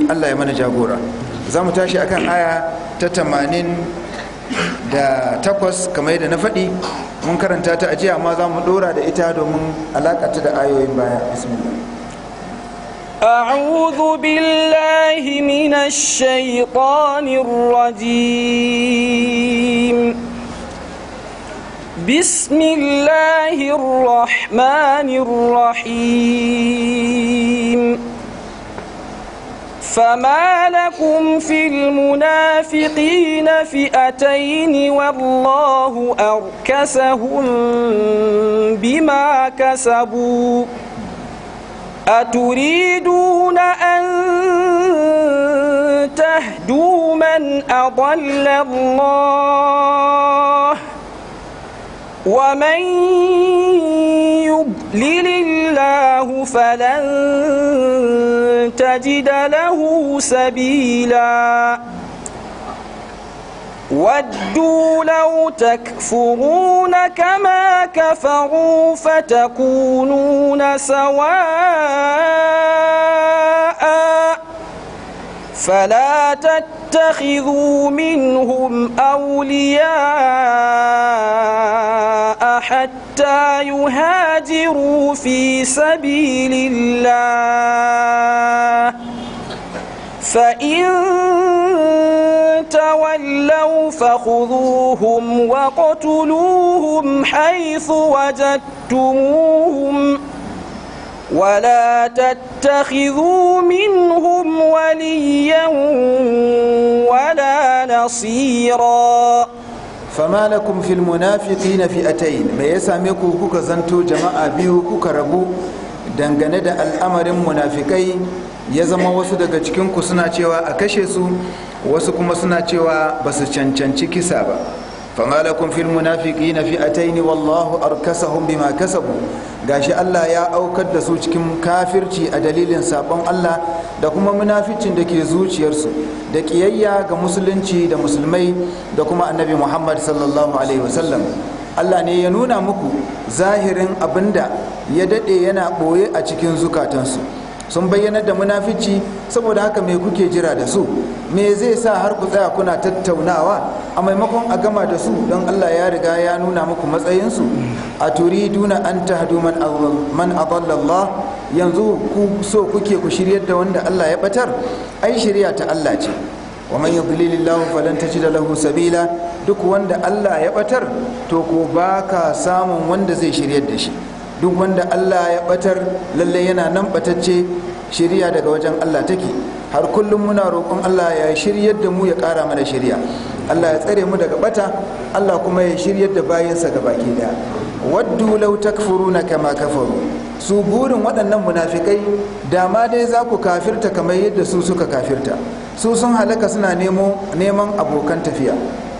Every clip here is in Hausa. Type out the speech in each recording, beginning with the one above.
Allah ya mana jagora za mu tashi akan aya ta tamanin da takwas kamar yadda na faɗi mun karanta ta ajiya amma za mu ɗora da ita domin alaƙata da ayoyin baya bismillah أعوذ بالله من الشيطان الرجيم بسم الله الرحمن الرحيم فما لكم في المنافقين فئتين والله أركسهم بما كسبوا أتريدون أن تهدوا من أضل الله ومن يضلل الله فلن تجد له سبيلا ودوا لو تكفرون كما كفروا فتكونون سواء فلا تتخذوا منهم أولياء حتى يهاجروا في سبيل الله فإن تولوا فخذوهم وقتلوهم حيث وجدتموهم ولا تتخذوا منهم وليا ولا نصيرا fama lakum fil munafiqina fi'atayn me ya same ku kuka zanto jama'a biyu kuka rabu dangane da al'amarin munafikai ya zama wasu daga cikin ku suna cewa a kashe su wasu kuma suna cewa ba su cancanci kisa ba fama lakum fil munafiqina fi'atayn wallahu arkasahum bima kasabu gashi Allah ya aukar da su cikin kafirci a dalilin sabon Allah da kuma munaficin da ke zuciyarsu da kiyayya ga musulunci da musulmai da kuma annabi Muhammad sallallahu alaihi wasallam Allah ne ya nuna muku zahirin abinda ya dade yana boye a cikin zukatansu sun bayyana da munafici saboda haka me kuke jira da su me zai sa har ku tsaya kuna tattaunawa a maimakon a gama da su don Allah ya riga ya nuna muku matsayinsu a turiduna an tahdu man man adalla Allah yanzu ku so kuke ku shiryar da wanda Allah ya batar ai shirya ta Allah ce wa man yudlilillahu falan tajida lahu sabila duk wanda Allah ya batar to ko baka samun wanda zai shiryar da shi duk wanda Allah ya batar lalle yana nan batacce shirya daga wajen Allah take har kullum muna roƙon Allah ya shiryar da mu ya ƙara mana shirya Allah ya tsare mu daga bata Allah kuma ya shiryar da bayansa ga baki daya waddu law takfuruna kama kafaru su burin waɗannan munafikai dama dai za ku kafirta kamar yadda su suka kafirta su sun halaka suna neman abokan tafiya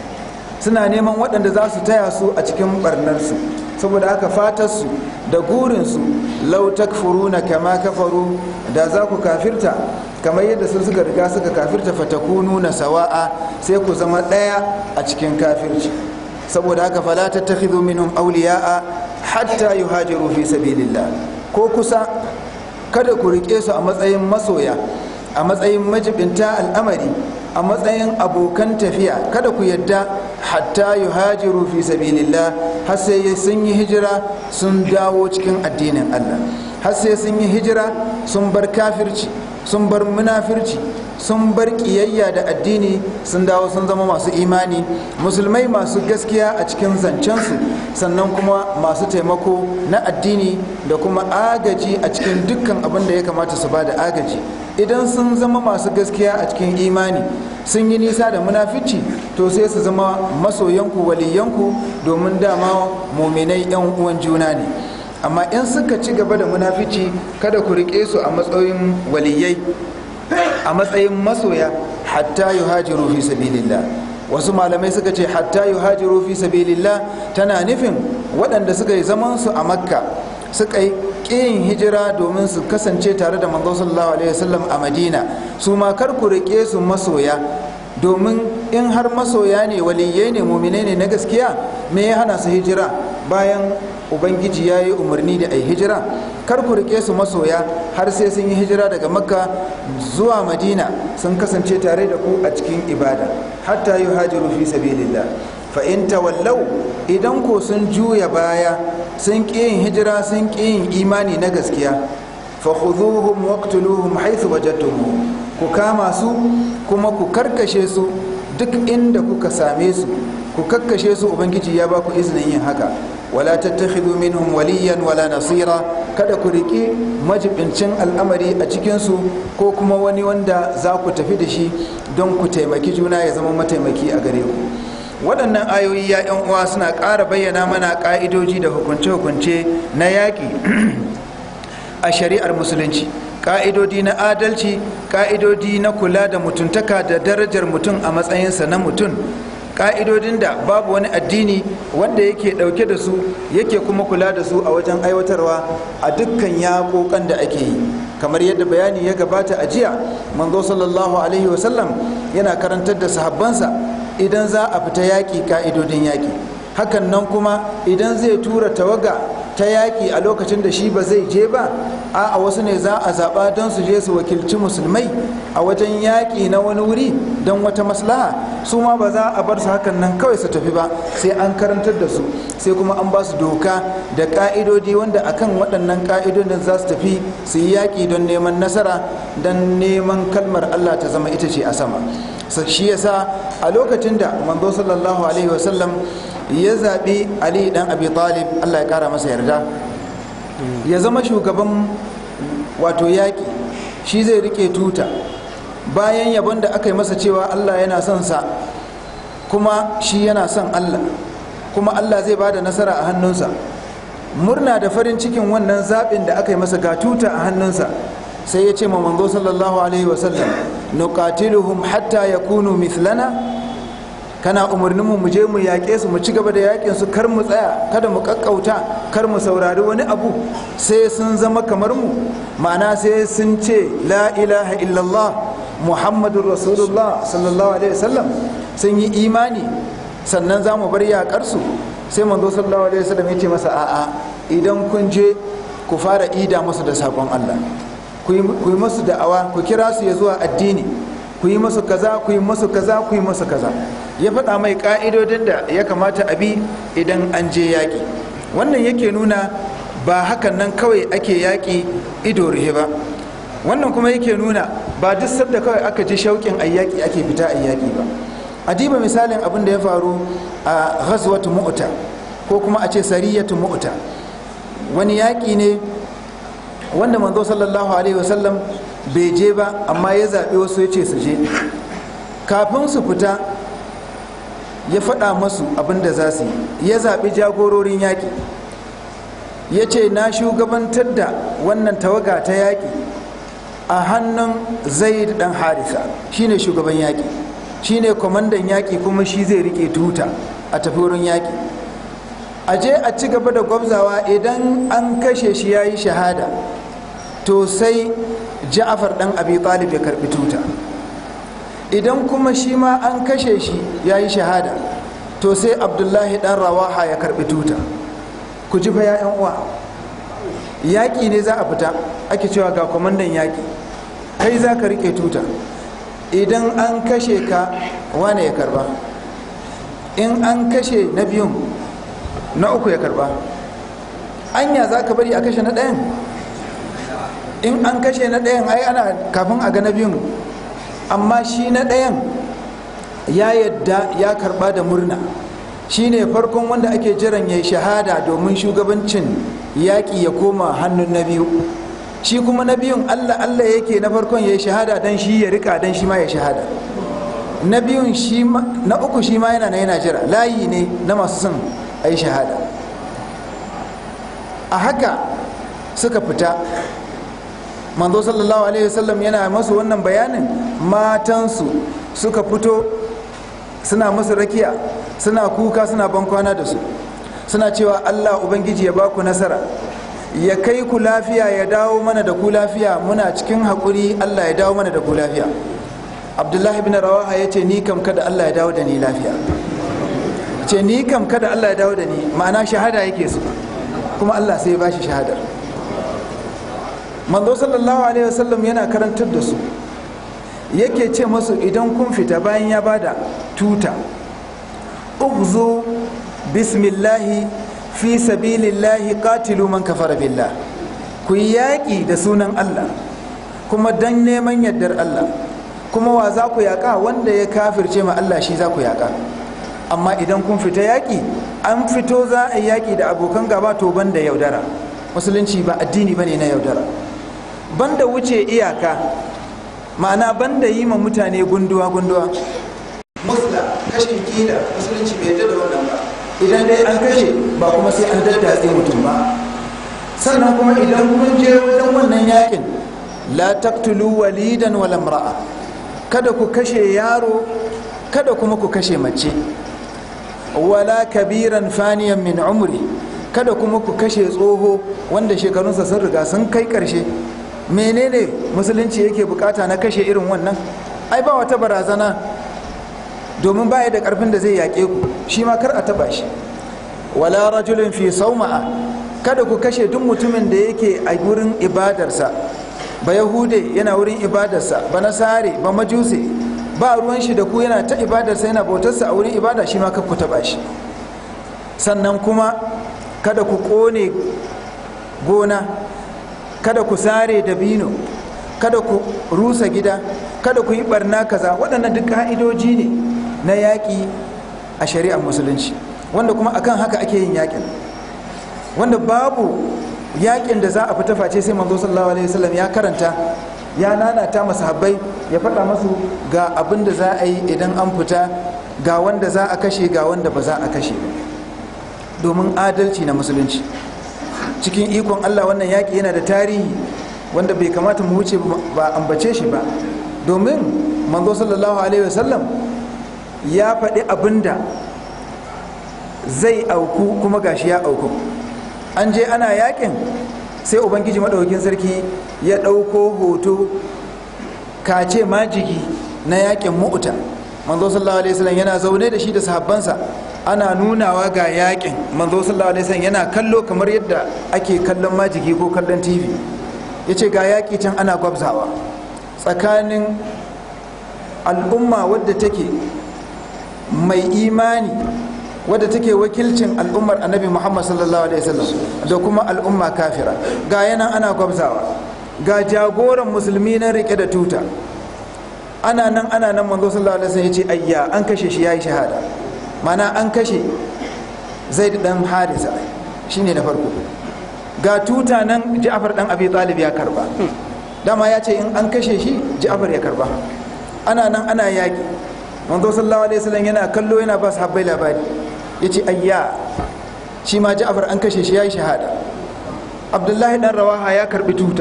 suna neman waɗanda za su taya su a cikin barnarsu saboda haka fatarsu da gurinsu lau takfuruna kama kafaru da za ku kafirta kamar yadda su suka riga suka kafirta fatakunu na sawa'a sai ku zama ɗaya a cikin kafirci saboda haka fala tattakhidhu minhum awliya'a hatta yuhajiru fi sabilillah ko kusa kada ku rike su a matsayin masoya a matsayin majibinta al'amari a matsayin abokan tafiya kada ku yadda hatta yuhajiru fi sabilillah har sai sun yi hijira sun dawo cikin addinin Allah har sai sun yi hijira sun bar kafirci sun bar munafirci sun bar kiyayya da addini sun dawo sun zama masu imani musulmai masu gaskiya a cikin zancensu sannan kuma masu taimako na addini da kuma agaji a cikin dukkan abin da ya kamata su ba da agaji idan sun zama masu gaskiya a cikin imani sun yi nisa da munafici to sai su zama masoyanku waliyanku domin dama muminai yan uwan juna ne amma in suka ci gaba da munafici kada ku riƙe su a matsayin waliyai a matsayin masoya hatta yuhajiru fi sabilillah wasu malamai suka ce hatta yuhajiru fi sabilillah tana nufin waɗanda suka yi zaman su a makka suka yi ƙin hijira domin su kasance tare da manzo sallallahu alaihi wasallam a madina su ma kar ku riƙe su masoya domin in har masoya ne waliyai ne muminai ne na gaskiya me ya hana su hijira bayan ubangiji ya yi umarni da ai hijira kar ku rike su masoya har sai sun yi hijira daga makka zuwa madina sun kasance tare da ku a cikin ibada hatta yuhajiru fi sabilillah fa in tawallau idan ko sun juya baya sun ƙi yin hijira sun ƙi yin imani na gaskiya fa khudhuhum waqtuluhum haythu wajadtumuhum ku kama su kuma ku karkashe su duk inda kuka same su ku kakkashe su ubangiji ya ba ku izinin yin haka wala tattakhidhu minhum waliyan wala nasira kada ku riki majibincin al'amari a cikin su ko kuma wani wanda za ku tafi da shi don ku taimaki juna ya zama mataimaki a gare ku waɗannan ayoyi ya yan uwa suna ƙara bayyana mana ƙa'idoji da hukunce-hukunce na yaƙi a shari'ar musulunci ƙa'idodi na adalci ƙa'idodi na kula da mutuntaka da darajar mutum a matsayinsa na mutum ƙa'idodin da babu wani addini wanda yake ɗauke da su yake kuma kula da su a wajen aiwatarwa a dukkan yaƙoƙan da ake yi kamar yadda bayani ya gabata a jiya manzo sallallahu alaihi wasallam yana karantar da sahabbansa idan za a fita yaƙi ƙa'idodin yaƙi hakan nan kuma idan zai tura tawaga ta yaƙi a lokacin da shi ba zai je ba a wasu ne za a zaɓa don su je su wakilci musulmai a wajen yaƙi na wani wuri don wata maslaha su ma ba za a bar su hakan nan kawai su tafi ba sai an karantar da su sai kuma an ba su doka da ƙa'idodi wanda akan waɗannan ƙa'idodin za su tafi su yi yaƙi don neman nasara don neman kalmar allah ta zama ita ce a sama shi yasa a lokacin da manzo sallallahu alaihi wasallam ya zaɓi ali dan abi talib allah ya kara masa yarda ya zama shugaban wato yaƙi shi zai rike tuta bayan yabon da aka yi masa cewa allah yana son sa kuma shi yana son allah kuma allah zai bada nasara a hannunsa murna da farin cikin wannan zaɓin da aka yi masa ga tuta a hannunsa sai ya ce ma manzo sallallahu alaihi wasallam nuqatiluhum hatta yakunu mithlana kana umarnin mu mu je mu yaƙe su mu ci gaba da yaƙin su kar mu tsaya kada mu kakkauta kar mu saurari wani abu sai sun zama kamar mu ma'ana sai sun ce la ilaha illallah muhammadur rasulullah sallallahu alaihi wasallam sun yi imani sannan za mu bar yaƙar su sai manzo sallallahu alaihi wasallam ya ce masa a'a idan kun je ku fara ida musu da sakon Allah ku yi musu da'awa ku kira su ya zuwa addini ku yi musu kaza ku yi musu kaza ku yi musu kaza ya faɗa mai ƙa'idodin da ya kamata a bi idan an je yaƙi wannan yake nuna ba hakan nan kawai ake yaƙi ido rihe ba wannan kuma yake nuna ba duk sabda kawai aka ji shauƙin ayyaki ake fita ayyaki ba a diba misalin abin da ya faru a ghazwatu mu'ta ko kuma a ce sariyatu mu'ta wani yaƙi ne wanda manzo sallallahu alaihi wasallam bai je ba amma ya zaɓi wasu ya ce su je kafin su fita ya faɗa masu abin da za su yi ya zaɓi jagororin yaƙi ya ce na shugabantar da wannan tawaga ta yaƙi a hannun zaid ɗan harisa shine shugaban yaƙi shine kwamandan yaƙi kuma shi zai riƙe tuta a tafi wurin yaƙi a je a ci gaba da gwabzawa idan an kashe shi ya yi shahada to sai ja'afar ɗan abi talib ya karɓi tuta idan kuma shi ma an kashe shi ya yi shahada to sai abdullahi ɗan rawaha ya karɓi tuta ku ji fa ya'yan uwa yaƙi ne za a fita ake cewa ga kwamandan yaƙi kai za ka riƙe tuta idan an kashe ka wane ya karba in an kashe na biyun na uku ya karba anya za ka bari a kashe na ɗayan in an kashe na ɗayan ai ana kafin a ga na biyun amma shi na ɗayan ya yadda ya karba da murna shi ne farkon wanda ake jiran ya yi shahada domin shugabancin yaƙi ya koma hannun na biyu shi kuma na biyun allah allah yake na farkon ya yi shahada don shi ya rika don shi ma ya shahada na biyun na uku shi ma yana na yana jira layi ne na masu son a yi shahada a haka suka fita manzo sallallahu alaihi wasallam yana masu wannan bayanin matansu suka fito suna musu rakiya suna kuka suna bankwana da su suna cewa allah ubangiji ya baku nasara ya kai ku lafiya ya dawo mana da ku lafiya muna cikin haƙuri allah ya dawo mana da ku lafiya abdullahi bin rawaha ya ce ni kam kada allah ya dawo da ni lafiya ce ni kam kada allah ya dawo da ni ma'ana shahada yake su kuma allah sai ya bashi shahadar manzo sallallahu alaihi wasallam yana karantar da su yake ce masu idan kun fita bayan ya bada tuta ugzu bismillahi fi sabilillahi qatilu man kafara billah ku yi yaƙi da sunan Allah kuma dan neman yardar Allah kuma wa za ku yaƙa wanda ya kafirce ma Allah shi za ku yaƙa amma idan kun fita yaƙi an fito za a yi yaƙi da abokan gaba to banda yaudara musulunci ba addini bane na yaudara banda wuce iyaka ma'ana banda yi ma mutane gunduwa gunduwa musla kashin kila musulunci bai yarda da wannan ba idan dai an kashe ba kuma sai an daddatse mutum ba sannan kuma idan kun je wajen wannan yakin la taqtulu walidan wala imra'a kada ku kashe yaro kada kuma ku kashe mace wala kabiran faniyan min umri kada kuma ku kashe tsoho wanda shekarunsa sun riga sun kai karshe menene musulunci yake bukata na kashe irin wannan ai ba wata barazana domin baya da karfin da zai yaƙe ku shi ma kar a taba shi wala rajulun fi sauma'a kada ku kashe duk mutumin da yake a wurin ibadarsa ba yahude yana wurin ibadarsa ba nasare ba majuse ba ruwan shi da ku yana ta ibadarsa yana bautarsa a wurin ibada shi ma ku taba shi sannan kuma kada ku kone gona kada ku sare dabino kada ku rusa gida kada ku yi barna kaza waɗannan duk ka'idoji ne na yaƙi a shari'ar musulunci wanda kuma akan haka ake yin yaƙin wanda babu yaƙin da za a fita face sai manzo sallallahu alaihi wasallam ya karanta ya nanata masahabbai ya faɗa masu ga abin da za a yi idan an fita ga wanda za a kashe ga wanda ba za a kashe ba domin adalci na musulunci cikin ikon Allah wannan yaƙi yana da tarihi wanda bai kamata mu wuce ba ambace shi ba domin manzo sallallahu alaihi wasallam ya faɗi abinda zai auku kuma gashi ya auku an je ana yakin sai ubangiji maɗaukin sarki ya ɗauko hoto kace majigi na yakin mu'uta manzo sallallahu alaihi wasallam yana zaune da shi da sahabbansa ana nunawa ga yakin manzo sallallahu alaihi wasallam yana kallo kamar yadda ake kallon majigi ko kallon tv yace ga yaki can ana gwabzawa tsakanin al'umma wadda take mai imani wadda take wakilcin al'ummar annabi muhammad sallallahu alaihi wasallam da kuma al'umma kafira ga yanan ana gwabzawa ga jagoran musulmi na rike da tuta ana nan ana nan manzo sallallahu alaihi wasallam ya ce ayya an kashe shi yayi shahada mana an kashe zaid dan harisa shine na farko ga tuta nan ja'far dan abi talib ya karba dama ya ce in an kashe shi ja'far ya karba ana nan ana yaki manzo sallallahu alaihi wasallam yana kallo yana ba sahabbai labari yace ayya shi ma ja'far an kashe shi yayi shahada abdullahi dan rawaha ya karbi tuta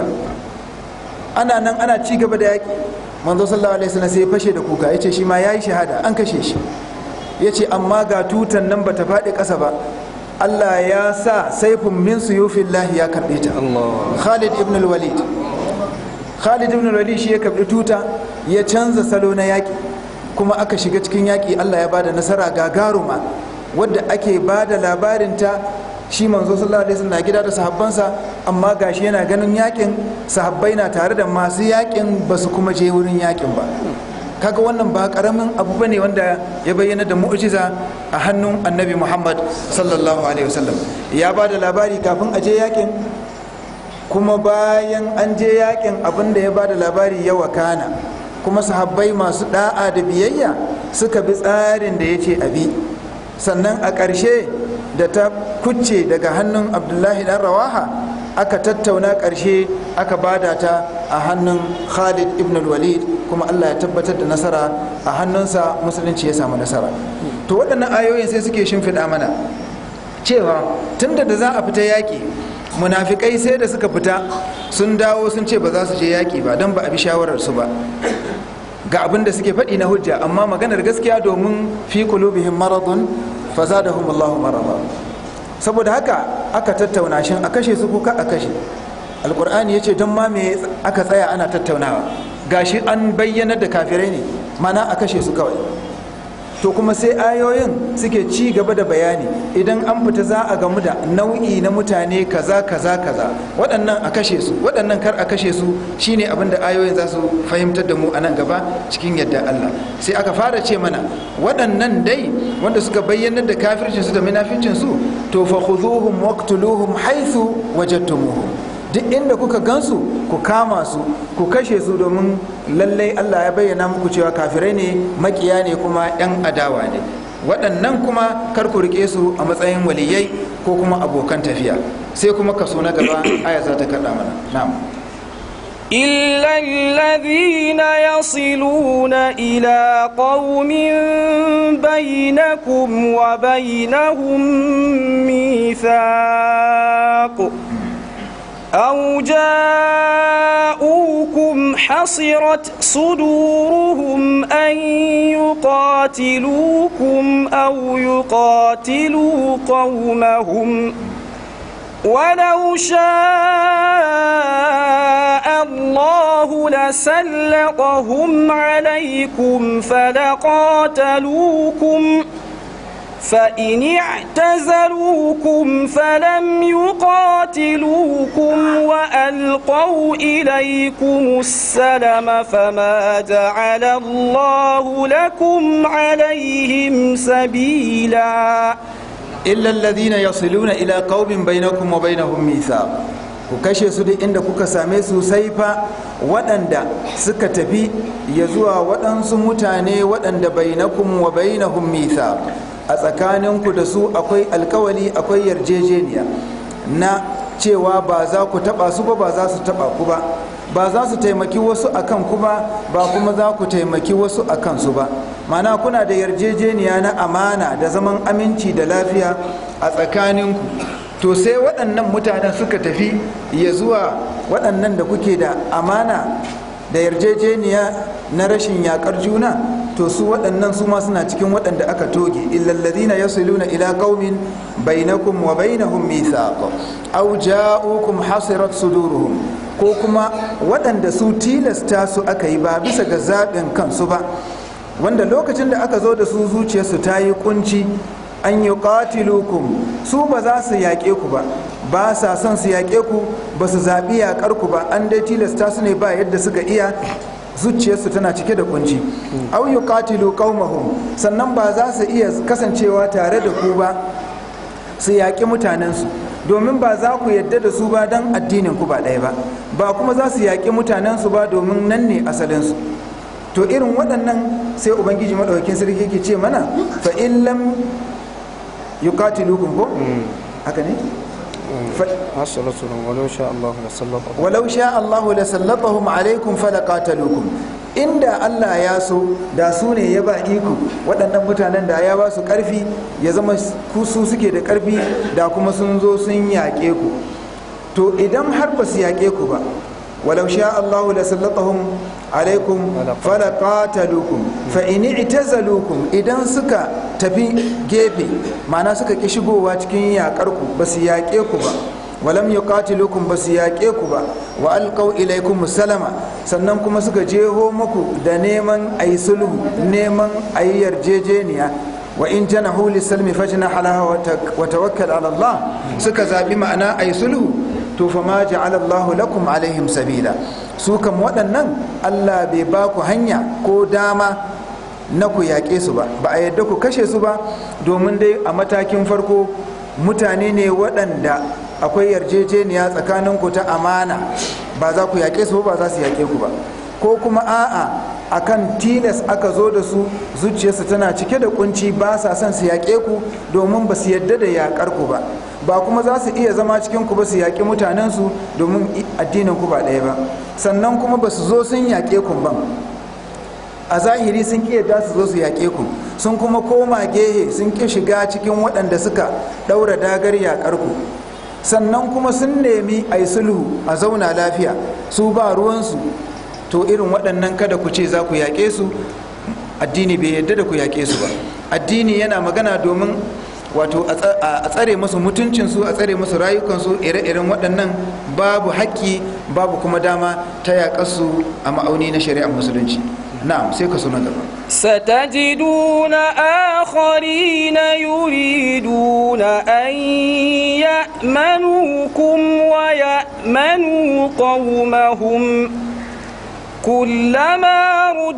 ana nan ana ci gaba da yaki manzo sallallahu alaihi wasallam sai ya fashe da kuka yace shi ma yayi shahada an kashe shi yace amma ga tutan nan bata faɗi ƙasa ba Allah ya sa saifin min suyufillahi ya karbe ta Khalid ibn al-Walid Khalid ibn al-Walid shi ya karbi tuta ya canza salo na yaki kuma aka shiga cikin yaki Allah ya bada nasara gagaruma wadda ake bada labarinta shi manzo sallallahu alaihi wasallam na gida da sahabbansa amma gashi yana ganin yakin sahabbai na tare da masu yakin ba su kuma je wurin yakin ba kaga wannan ba karamin abu bane wanda ya bayyana da mu'jiza a hannun annabi Muhammad sallallahu alaihi wasallam ya ba da labari kafin a je yakin kuma bayan an je yakin abin da ya ba da labari ya wakana kuma sahabbai masu da'a da biyayya suka bi tsarin da ya ce abi sannan a ƙarshe da ta kucce daga hannun abdullahi dan rawaha aka tattauna ƙarshe aka bada ta a hannun khalid ibn walid kuma allah ya tabbatar da nasara a hannunsa musulunci ya samu nasara to waɗannan ayoyin sai suke shimfiɗa mana cewa tunda da za a fita yaƙi munafikai sai da suka fita sun dawo sun ce ba za su je yaƙi ba don ba a bi shawararsu ba ga abin da suke faɗi na hujja amma maganar gaskiya domin fi qulubihim maradun fazadahum Allahu marada saboda haka aka tattauna shin a kashe su ko ka a kashe alqur'ani yace don ma me aka tsaya ana tattaunawa gashi an bayyana da kafirai ne mana a kashe su kawai to kuma sai ayoyin suke ci gaba da bayani idan an fita za a gamu da nau'i na mutane kaza kaza kaza waɗannan a kashe su waɗannan kar a kashe su shine abin da ayoyin za su fahimtar da mu a nan gaba cikin yadda Allah sai aka fara ce mana waɗannan dai wanda suka bayyanar da kafircin su da munafincin su to fa khudhuhum waqtuluhum haythu wajadtumuhum duk inda kuka gansu ku kama su ku kashe su domin lallai Allah ya bayyana muku cewa kafirai ne makiya ne kuma 'yan adawa ne waɗannan kuma kar ku rike su a matsayin waliyai ko kuma abokan tafiya sai kuma kaso na gaba aya za ta kaɗa mana na'am إلا الذين يصلون إلى قوم بينكم وبينهم ميثاق أو جاءوكم حصرت صدورهم أن يقاتلوكم أو يقاتلوا قومهم ولو شاء الله لسلطهم عليكم فلقاتلوكم فإن اعتزلوكم فلم يقاتلوكم وألقوا إليكم السلم فما جعل الله لكم عليهم سبيلا illa alladhina yasiluna ila qaumin bainakum wa bainahum mithaq ku kashe su duk inda kuka same su sai fa waɗanda suka tafi ya zuwa waɗansu mutane waɗanda bainakum wa bainahum mithaq a tsakaninku da su akwai alkawali akwai yarjejeniya na cewa ba za ku taɓa su ba ba za su taɓa ku ba ba za su taimaki wasu akan ku ba ba kuma za ku taimaki wasu a kansu ba mana kuna da yarjejeniya na amana da zaman aminci da lafiya a tsakaninku to sai waɗannan mutanen suka tafi ya zuwa waɗannan da kuke da amana da yarjejeniya na rashin yakar juna to su waɗannan su ma suna cikin waɗanda aka toge illallazina yasiluna ila qaumin bainakum wa bainahum mithaq aw ja'ukum hasirat suduruhum ko kuma waɗanda su tilasta su aka yi ba bisa ga zaɓin kansu ba wanda lokacin da aka zo da su zuciyarsu ta yi kunci an yi qatilukum su ba za su yaƙe ku ba ba sa son su yaƙe ku ba su zaɓi yaƙar ku ba an dai tilasta su ne ba yadda suka iya zuciyarsu tana cike da kunci au yuqatilu qaumahum sannan ba za su iya kasancewa tare da ku ba su yaƙi mutanensu domin ba za ku yadda da su ba don addinin ku ba ɗaya ba ba kuma za su yaƙi mutanensu ba domin nan ne asalinsu to irin waɗannan sai ubangiji maɗaukakin sarki ke ce mana fa in lam yuqatilukum ko haka ne ولو شاء الله لسلطهم walau sha Allahu la sallatahum alaikum falaqatalukum inda Allah ya so da su ne ya ba iko waɗannan mutanen da ya ba su ƙarfi ya zama ku su suke da ƙarfi da kuma sun zo sun yaƙe ku to idan har ba su yaƙe ku ba walau sha Allahu la sallatahum alaikum falaqatalukum fa in i'tazalukum idan suka tafi gefe ma'ana suka ki shigowa cikin yaƙar ku ba su yaƙe ku ba walam yuqatilukum ba su yaƙe ku ba wa alqaw ilaykum salama sannan kuma suka jeho muku da neman ayi sulhu neman ayi yarjejeniya wa in janahu lisalmi fajnah laha wa tawakkal ala Allah suka zabi ma'ana ayi sulhu to fa ma ja'ala Allahu lakum alaihim sabila su kam waɗannan Allah bai ba ku hanya ko dama na ku yaƙe su ba ba a yadda ku kashe su ba domin dai a matakin farko mutane ne waɗanda akwai yarjejeniya tsakanin ku ta amana ba za ku yaƙe su ba za su yaƙe ku ba ko kuma a'a akan tilas aka zo da su zuciyarsu tana cike da kunci ba sa son su yaƙe ku domin ba su yadda da yaƙar ku ba ba kuma za su iya zama cikin ku ba su yaƙi mutanensu domin addinin ku ba ɗaya ba sannan kuma ba su zo sun yaƙe ku ba a zahiri sun ƙi yadda su zo su yaƙe ku sun kuma koma gehe sun ƙi shiga cikin waɗanda suka ɗaura dagar yaƙar ku sannan kuma sun nemi a yi sulhu a zauna lafiya su ba ruwansu to irin waɗannan kada ku ce za ku yaƙe su addini bai yadda da ku yaƙe su ba addini yana magana domin wato a tsare musu mutuncinsu a tsare musu rayukansu ire-iren waɗannan babu haƙƙi babu kuma dama ta yaƙarsu a ma'auni na shari'ar musulunci na'am sai ka suna gaba ستجدون آخرين يريدون أن يأمنوكم ويأمنوا قومهم كلما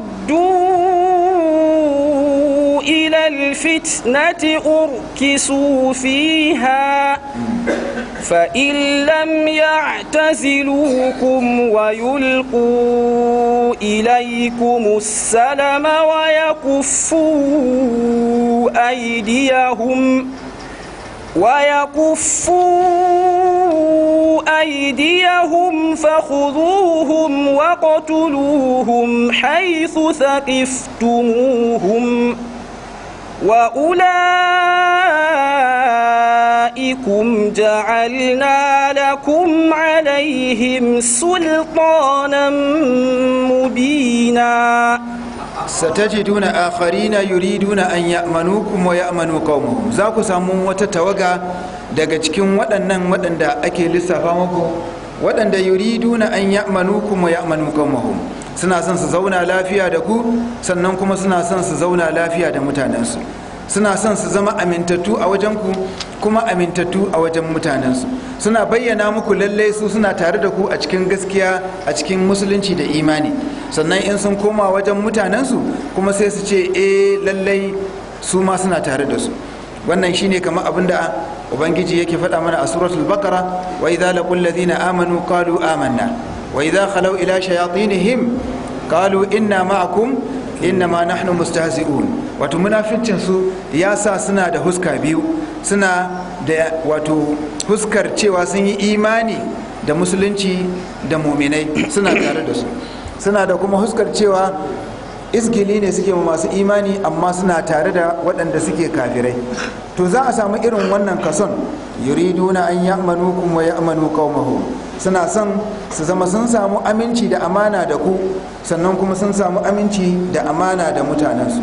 ردوا إلى الفتنة أركسوا فيها فإن لم يعتزلوكم ويلقوا إليكم السلم ويكفوا أيديهم ويكفوا أيديهم فخذوهم وقتلوهم حيث ثقفتموهم وأولئكم جعلنا لكم عليهم سلطانا مبينا satajiduna akharina yuriduna an ya'manukum wa ya'manu qaumahum za ku samu wata tawaga daga cikin waɗannan waɗanda ake lissafa muku waɗanda yuriduna an ya'manukum wa ya'manu qaumahum suna son su zauna lafiya da ku sannan kuma suna son su zauna lafiya da mutanensu suna son su zama amintattu a wajen ku kuma amintattu a wajen mutanensu suna bayyana muku lallai su suna tare da ku a cikin gaskiya a cikin musulunci da imani sannan in sun koma wajen mutanensu kuma sai su ce eh lallai su ma suna tare da su wannan shine kamar abin da ubangiji yake faɗa mana a suratul baqara wa idza laqul ladina amanu qalu amanna wa idza khalaw ila shayatinihim qalu inna ma'akum innama nahnu mustahzi'un wato munafincin su ya sa suna da huska biyu suna da wato huskar cewa sun yi imani da musulunci da muminai suna tare da su suna da kuma huskar cewa izgili ne suke ma masu imani amma suna tare da waɗanda suke kafirai to za a samu irin wannan kason yuriduna an ya'manukum wa ya'manu qaumahum suna son su zama sun samu aminci da amana da ku sannan kuma sun samu aminci da amana da mutanensu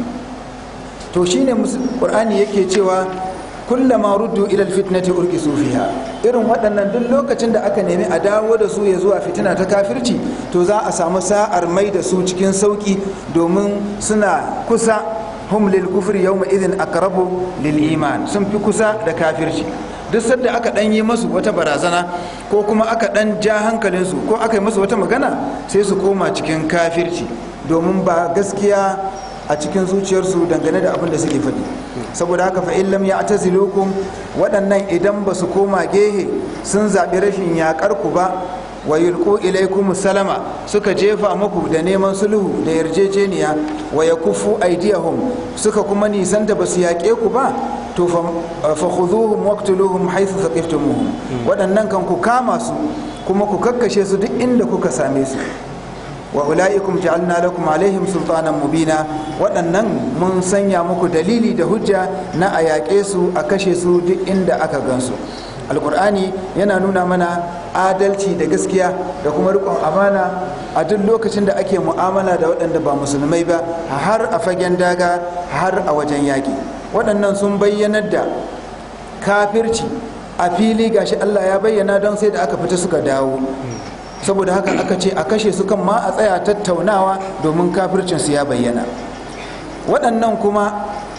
to shine qur'ani yake cewa kullama ruddu ila alfitnati urkisu fiha irin waɗannan duk lokacin da aka nemi a dawo da su ya zuwa fitina ta kafirci to za a samu sa'ar mai da su cikin sauki domin suna kusa hum lil kufri yawma idhin aqrabu lil iman sun fi kusa da kafirci duk sadda aka dan yi masu wata barazana ko kuma aka dan ja hankalinsu ko aka yi masu wata magana sai su koma cikin kafirci domin ba gaskiya a cikin zuciyarsu dangane da abin da suke faɗi saboda haka fa illam ya atazilukum waɗannan idan ba su koma gehe sun zaɓi rashin yaƙar ku ba wa yulqu ilaykum salama suka jefa muku da neman sulhu da yarjejeniya wa yakufu aydiyahum suka kuma nisan da basu yaƙe ku ba to fa khudhuhum waqtuluhum haythu thaqiftumuhum waɗannan kan ku kama su kuma ku kakkashe su duk inda kuka same su wa ula'ikum ja'alna lakum alaihim sultanan mubina waɗannan mun sanya muku dalili da hujja na a yaƙe su a kashe su duk inda aka gansu alkur'ani yana nuna mana adalci da gaskiya da kuma riƙon amana a duk lokacin da ake mu'amala da waɗanda ba musulmai ba har a fagen daga har a wajen yaƙi waɗannan sun bayyanar da kafirci a fili gashi allah ya bayyana don sai da aka fita suka dawo saboda haka aka ce a kashe su kan ma a tsaya tattaunawa domin kafircinsu ya bayyana waɗannan kuma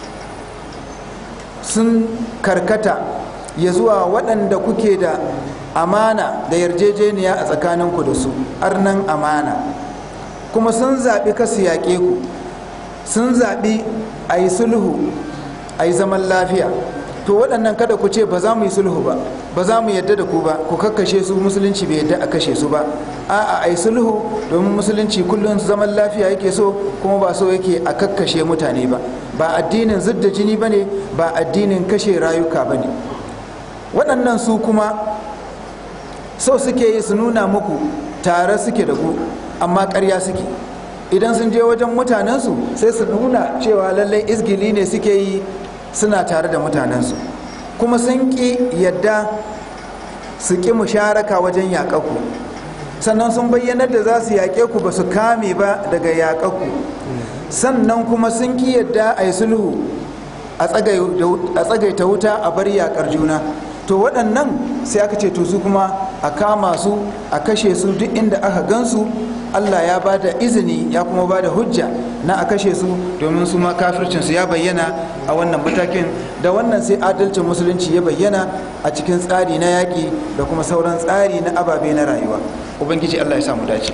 sun karkata ya zuwa waɗanda kuke da amana da yarjejeniya a tsakaninku da su arnan amana kuma sun zaɓi kasu yaƙe ku sun zaɓi a yi sulhu a yi zaman lafiya to waɗannan kada ku ce ba za mu yi sulhu ba ba za mu yadda da ku ba ku kakkashe su musulunci bai yadda a kashe su ba a'a a yi sulhu domin musulunci kullum zaman lafiya yake so kuma ba so yake a kakkashe mutane ba ba addinin zidda jini ba ne ba addinin kashe rayuka ba ne waɗannan su kuma so suke yi su nuna muku tare suke da ku amma ƙarya suke idan sun je wajen mutanensu sai su nuna cewa lallai izgili ne suke yi suna tare da mutanensu kuma sun ƙi yadda su ƙi musharaka wajen yaƙaku sannan sun bayyanar da za su yaƙe ku ba su kame ba daga yaƙaku sannan kuma sun ƙi yadda a yi sulhu a tsagaita wuta a bar yaƙar juna to waɗannan sai aka ce to su kuma a kama su a kashe su duk inda aka gansu Allah ya ba da izini ya kuma ba da hujja na a kashe su domin su ma kafircinsu ya bayyana a wannan matakin da wannan sai adalcin musulunci ya bayyana a cikin tsari na yaƙi da kuma sauran tsari na ababe na rayuwa ubangiji Allah ya samu dace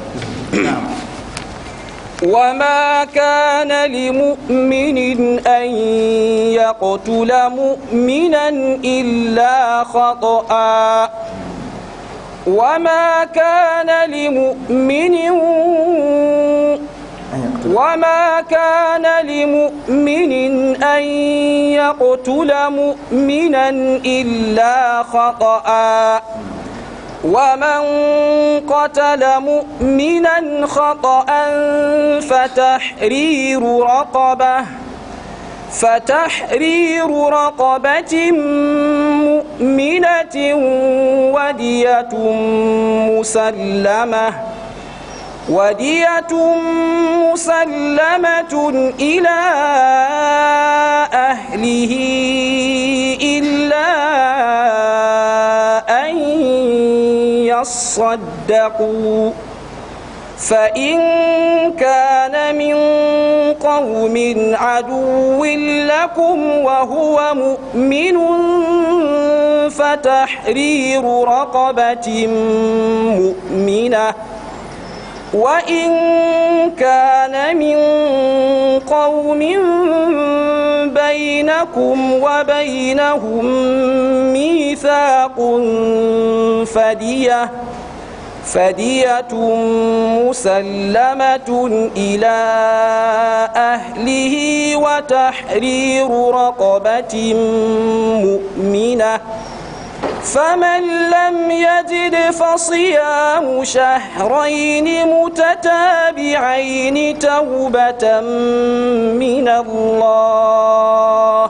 وما كان لمؤمن أن يقتل مؤمنا إلا خطأ وما كان لمؤمن وما كان لمؤمن أن يقتل مؤمنا إلا خطأ ومن قتل مؤمنا خطأ فتحرير رقبة فتحرير رقبة مؤمنة ودية مسلمة ودية مسلمة إلى أهله إلا أن يصدقوا فإن كان من قوم عدو لكم وهو مؤمن فتحرير رقبة مؤمنة وإن كان من قوم بينكم وبينهم ميثاق فدية فدية مسلمة إلى أهله وتحرير رقبة مؤمنة فمن لم يجد فصيام شهرين متتابعين توبة من الله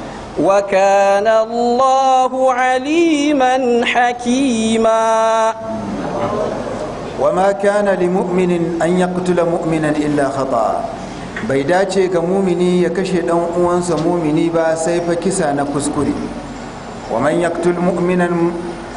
وكان الله عليما حكيما وما كان لمؤمن أن يقتل مؤمنا إلا خطأ bai dace ga mumini ya kashe dan uwansa mumini ba sai fa kisa na kuskure wa man yaqtul mu'minan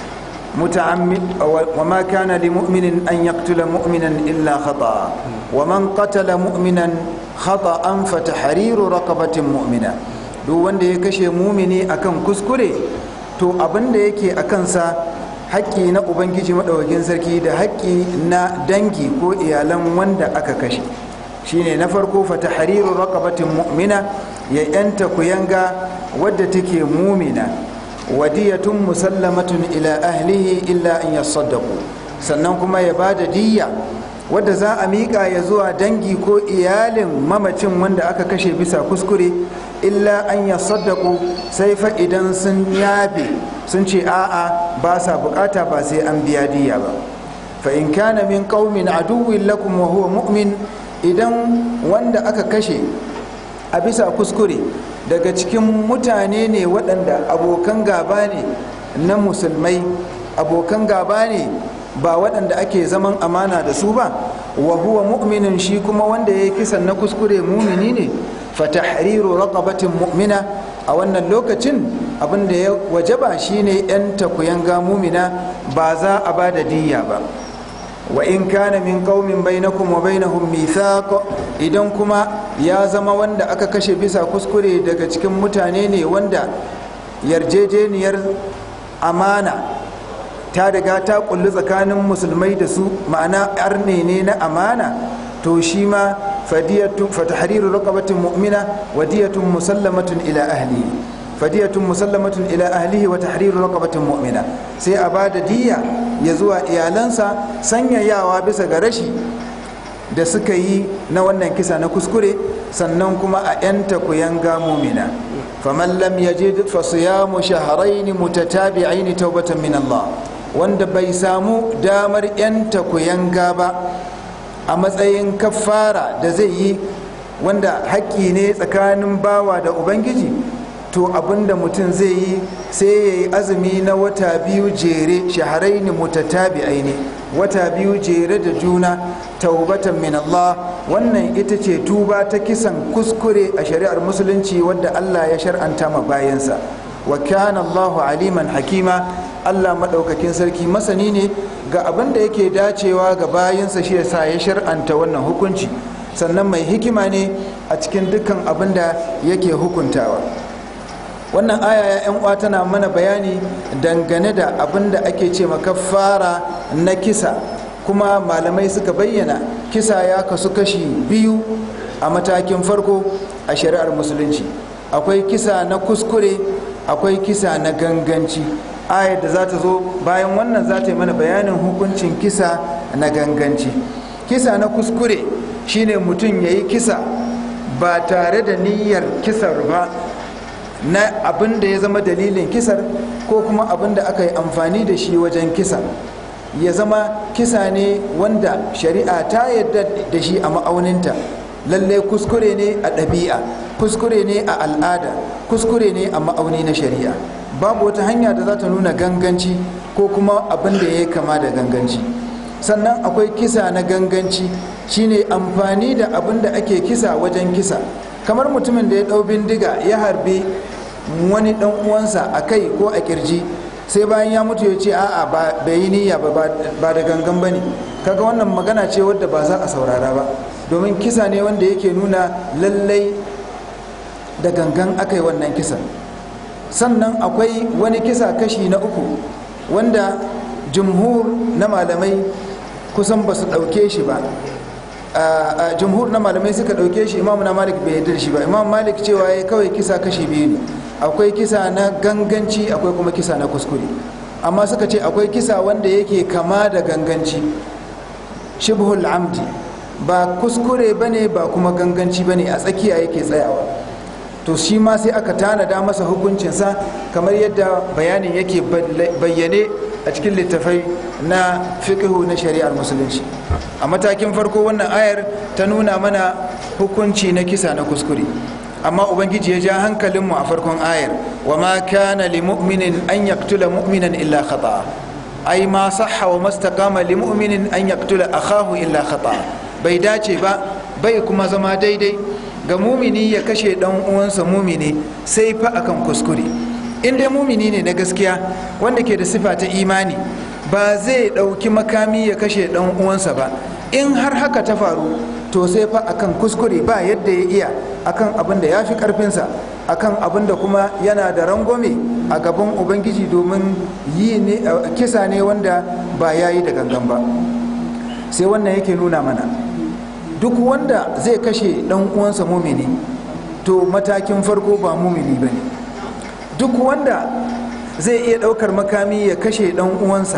متعمد وما كان لمؤمن أن يقتل مؤمنا إلا خطأ ومن قتل مؤمنا خطأ فتحرير رقبة مؤمنة duk wanda ya kashe mumini akan kuskure to abin da yake a kansa haƙƙi na ubangiji maɗaukakin sarki da haƙƙi na dangi ko iyalan wanda aka kashe shine na farko fata hariru raqabatin mu'mina ya yanta kuyanga wadda take mumina wadiyatun musallamatun ila ahlihi illa an yasaddaqu sannan kuma ya bada diyya wadda za a miƙa ya zuwa dangi ko iyalin mamacin wanda aka kashe bisa kuskure illa an yasaddaqu sai fa idan sun yafe sun ce a'a ba sa bukata ba sai an biya diyya ba fa in kana min qaumin aduwwin lakum wa huwa mu'min idan wanda aka kashe a bisa kuskure daga cikin mutane ne waɗanda abokan gaba ne na musulmai abokan gaba ne ba waɗanda ake zaman amana da su ba wa huwa mu'minin shi kuma wanda ya yi kisan na kuskure mumini ne fatahriru raqabatin mu'mina a wannan lokacin abin da ya wajaba shine yan takuyanga mumina ba za a ba da diyya ba wa in kana min qaumin bainakum wa bainahum mithaq idan kuma ya zama wanda aka kashe bisa kuskure daga cikin mutane ne wanda yarjejeniyar amana ta riga ta kulli tsakanin musulmai da su ma'ana arne ne na amana to shi ma fadiyatun fatahriru raqabatin mu'mina wa diyatun musallamatun ila ahlihi fadiyatun musallamatun ila ahlihi wa tahriru raqabatin mu'mina sai a bada diya ya zuwa iyalansa sanyayawa bisa ga rashi da suka yi na wannan kisa na kuskure sannan kuma a yanta kuyanga mu'mina faman lam yajid fa siyamu shahrayn mutatabi'ain tawbatan min Allah wanda bai samu damar yanta kuyanga ba a matsayin kafara da zai yi wanda haƙƙi ne tsakanin bawa da ubangiji to abinda mutum zai yi sai ya yi azumi na wata biyu jere shaharai ne mutatabi aini wata biyu jere da juna taubatan min Allah wannan ita ce tuba ta kisan kuskure a shari'ar musulunci wadda Allah ya shar'anta ma bayansa wa kana Allahu aliman hakima Allah madaukakin sarki masani ne ga abin da yake dacewa ga bayinsa shi yasa ya shar'anta wannan hukunci sannan mai hikima ne a cikin dukkan abin da yake hukuntawa wannan aya ya yan uwa tana mana bayani dangane da abin da ake ce fara na kisa kuma malamai suka bayyana kisa ya kasu kashi biyu a matakin farko a shari'ar musulunci akwai kisa na kuskure akwai kisa na ganganci ayar da za ta zo bayan wannan za ta yi mana bayanin hukuncin kisa na ganganci kisa na kuskure shine mutum ya yi kisa ba tare da niyyar kisar ba na abin da ya zama dalilin kisar ko kuma abin da aka yi amfani da shi wajen kisa ya zama kisa ne wanda shari'a ta yadda da shi a ma'auninta lallai kuskure ne a ɗabi'a kuskure ne a al'ada kuskure ne a ma'auni na shari'a babu wata hanya da za ta nuna ganganci ko kuma abin da ya yi kama da ganganci sannan akwai kisa na ganganci shine amfani da abin da ake kisa wajen kisa kamar mutumin da ya ɗau bindiga ya harbi wani ɗan uwansa a kai ko a kirji sai bayan ya mutu ya ce a'a bai yi niyya ba da gangan ba ne kaga wannan magana ce wadda ba za a saurara ba domin kisa ne wanda yake nuna lallai da gangan aka yi wannan kisan sannan akwai wani kisa kashi na uku wanda jumhur na malamai kusan ba su ɗauke shi ba jumhur na malamai suka ɗauke shi imam na malik bai yarda da shi ba imam malik cewa ya kawai kisa kashi biyu ne akwai kisa na ganganci akwai kuma kisa na kuskure amma suka ce akwai kisa wanda yake kama da ganganci shibhul amdi ba kuskure bane ba kuma ganganci bane a tsakiya yake tsayawa to shi ma sai aka tanada masa hukuncinsa kamar yadda bayanin yake bayyane a cikin littafai na fiqhu na shari'ar musulunci a matakin farko wannan ayar ta nuna mana hukunci na kisa na kuskure amma ubangiji ya ja hankalinmu a farkon ayar wa ma kana li mu'minin an yaqtula mu'minan illa khata ai ma sahha wa mastaqama li mu'minin an yaqtula akahu illa khata bai dace ba bai kuma zama daidai ga mumini ya kashe dan uwansa mumini sai fa akan kuskure in dai mumini ne na gaskiya wanda ke da sifa ta imani ba zai ɗauki makami ya kashe dan uwansa ba in har haka ta faru to sai fa akan kuskure ba yadda ya iya akan abin da ya fi karfinsa akan abin da kuma yana da rangwame a gaban ubangiji domin yi ne kisa ne wanda ba ya yi da gangan ba sai wannan yake nuna mana duk wanda zai kashe dan uwansa mumini to matakin farko ba mumini ba ne duk wanda zai iya ɗaukar makami ya kashe dan uwansa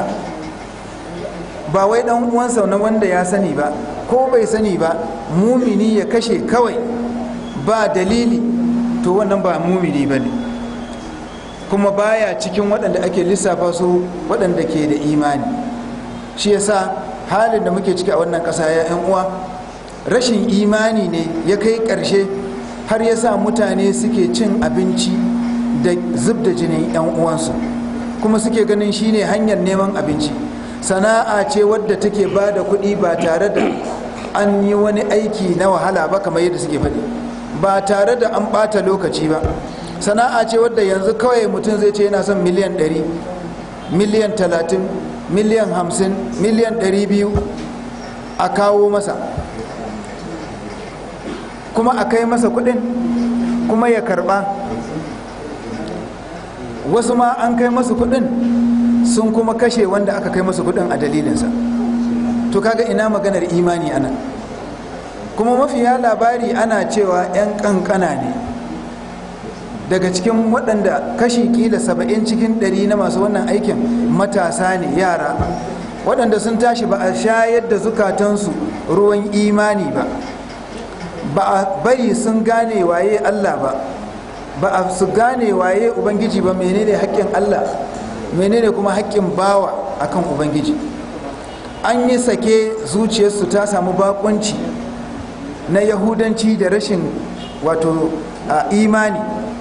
ba wai dan uwansa na wanda ya sani ba ko bai sani ba mumini ya kashe kawai ba dalili to wannan ba mumini ba ne kuma baya cikin waɗanda ake lissafa su waɗanda ke da imani shi yasa halin da muke ciki a wannan ƙasa ya 'yan uwa rashin imani ne ya kai ƙarshe har ya sa mutane suke cin abinci da zub da jinin 'yan uwansu kuma suke ganin shine hanyar neman abinci sana'a ce wadda take ba da kuɗi ba tare da an yi wani aiki na wahala ba kamar yadda suke faɗi ba tare da an ɓata lokaci ba sana'a ce wadda yanzu kawai mutum zai ce yana son miliyan 100 miliyan 30 miliyan 50 miliyan 200 a kawo masa kuma a kai masa kuɗin kuma ya karɓa wasu ma an kai masu kuɗin sun kuma kashe wanda aka kai masu kudin a dalilinsa to kaga ina maganar imani anan kuma mafiya labari ana cewa 'yan kankana ne daga cikin waɗanda kashi kila saba'in cikin ɗari na masu wannan aikin matasa ne yara waɗanda sun tashi ba a shayar da zukatansu ruwan imani ba ba a bari sun gane waye allah ba ba a su gane waye ubangiji ba menene haƙƙin allah menene kuma haƙƙin bawa akan ubangiji an yi sake zuciyarsu ta samu bakunci na yahudanci da rashin wato imani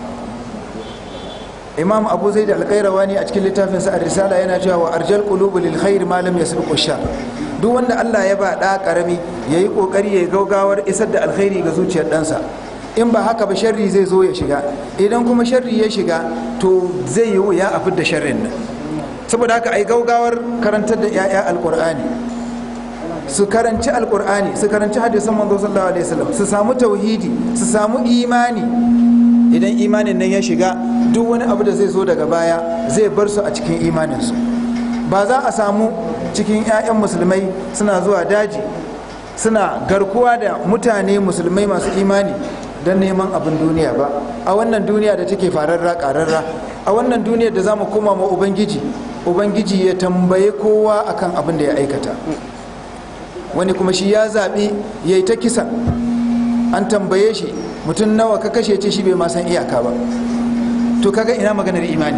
imam abu zai da alƙairawa ne a cikin littafin sa risala yana cewa wa arjal qulubu lil khair ma lam yasbiqu shar duk wanda Allah ya ba da karami yayi kokari yayi gaugawar isar da alkhairi ga zuciyar ɗansa in ba haka ba sharri zai zo ya shiga idan kuma sharri ya shiga to zai yi wuya a fidda sharrin nan saboda haka ai gaugawar karantar da 'ya'ya alkur'ani su karanci alkur'ani su karanci hadisan manzo sallallahu alaihi wasallam su samu tauhidi su samu imani idan imanin nan ya shiga duk wani abu da zai zo daga baya zai bar su a cikin imaninsu ba za a samu cikin 'ya'yan musulmai suna zuwa daji suna garkuwa da mutane musulmai masu imani don neman abin duniya ba a wannan duniya da take fararra kararra a wannan duniyar da za mu koma ma ubangiji ubangiji ya tambaye kowa akan abin da ya aikata wani kuma shi ya zaɓi ya yi ta kisa an tambaye shi mutum nawa ka kashe ce shi bai ma san iyaka ba to kaga ina maganar imani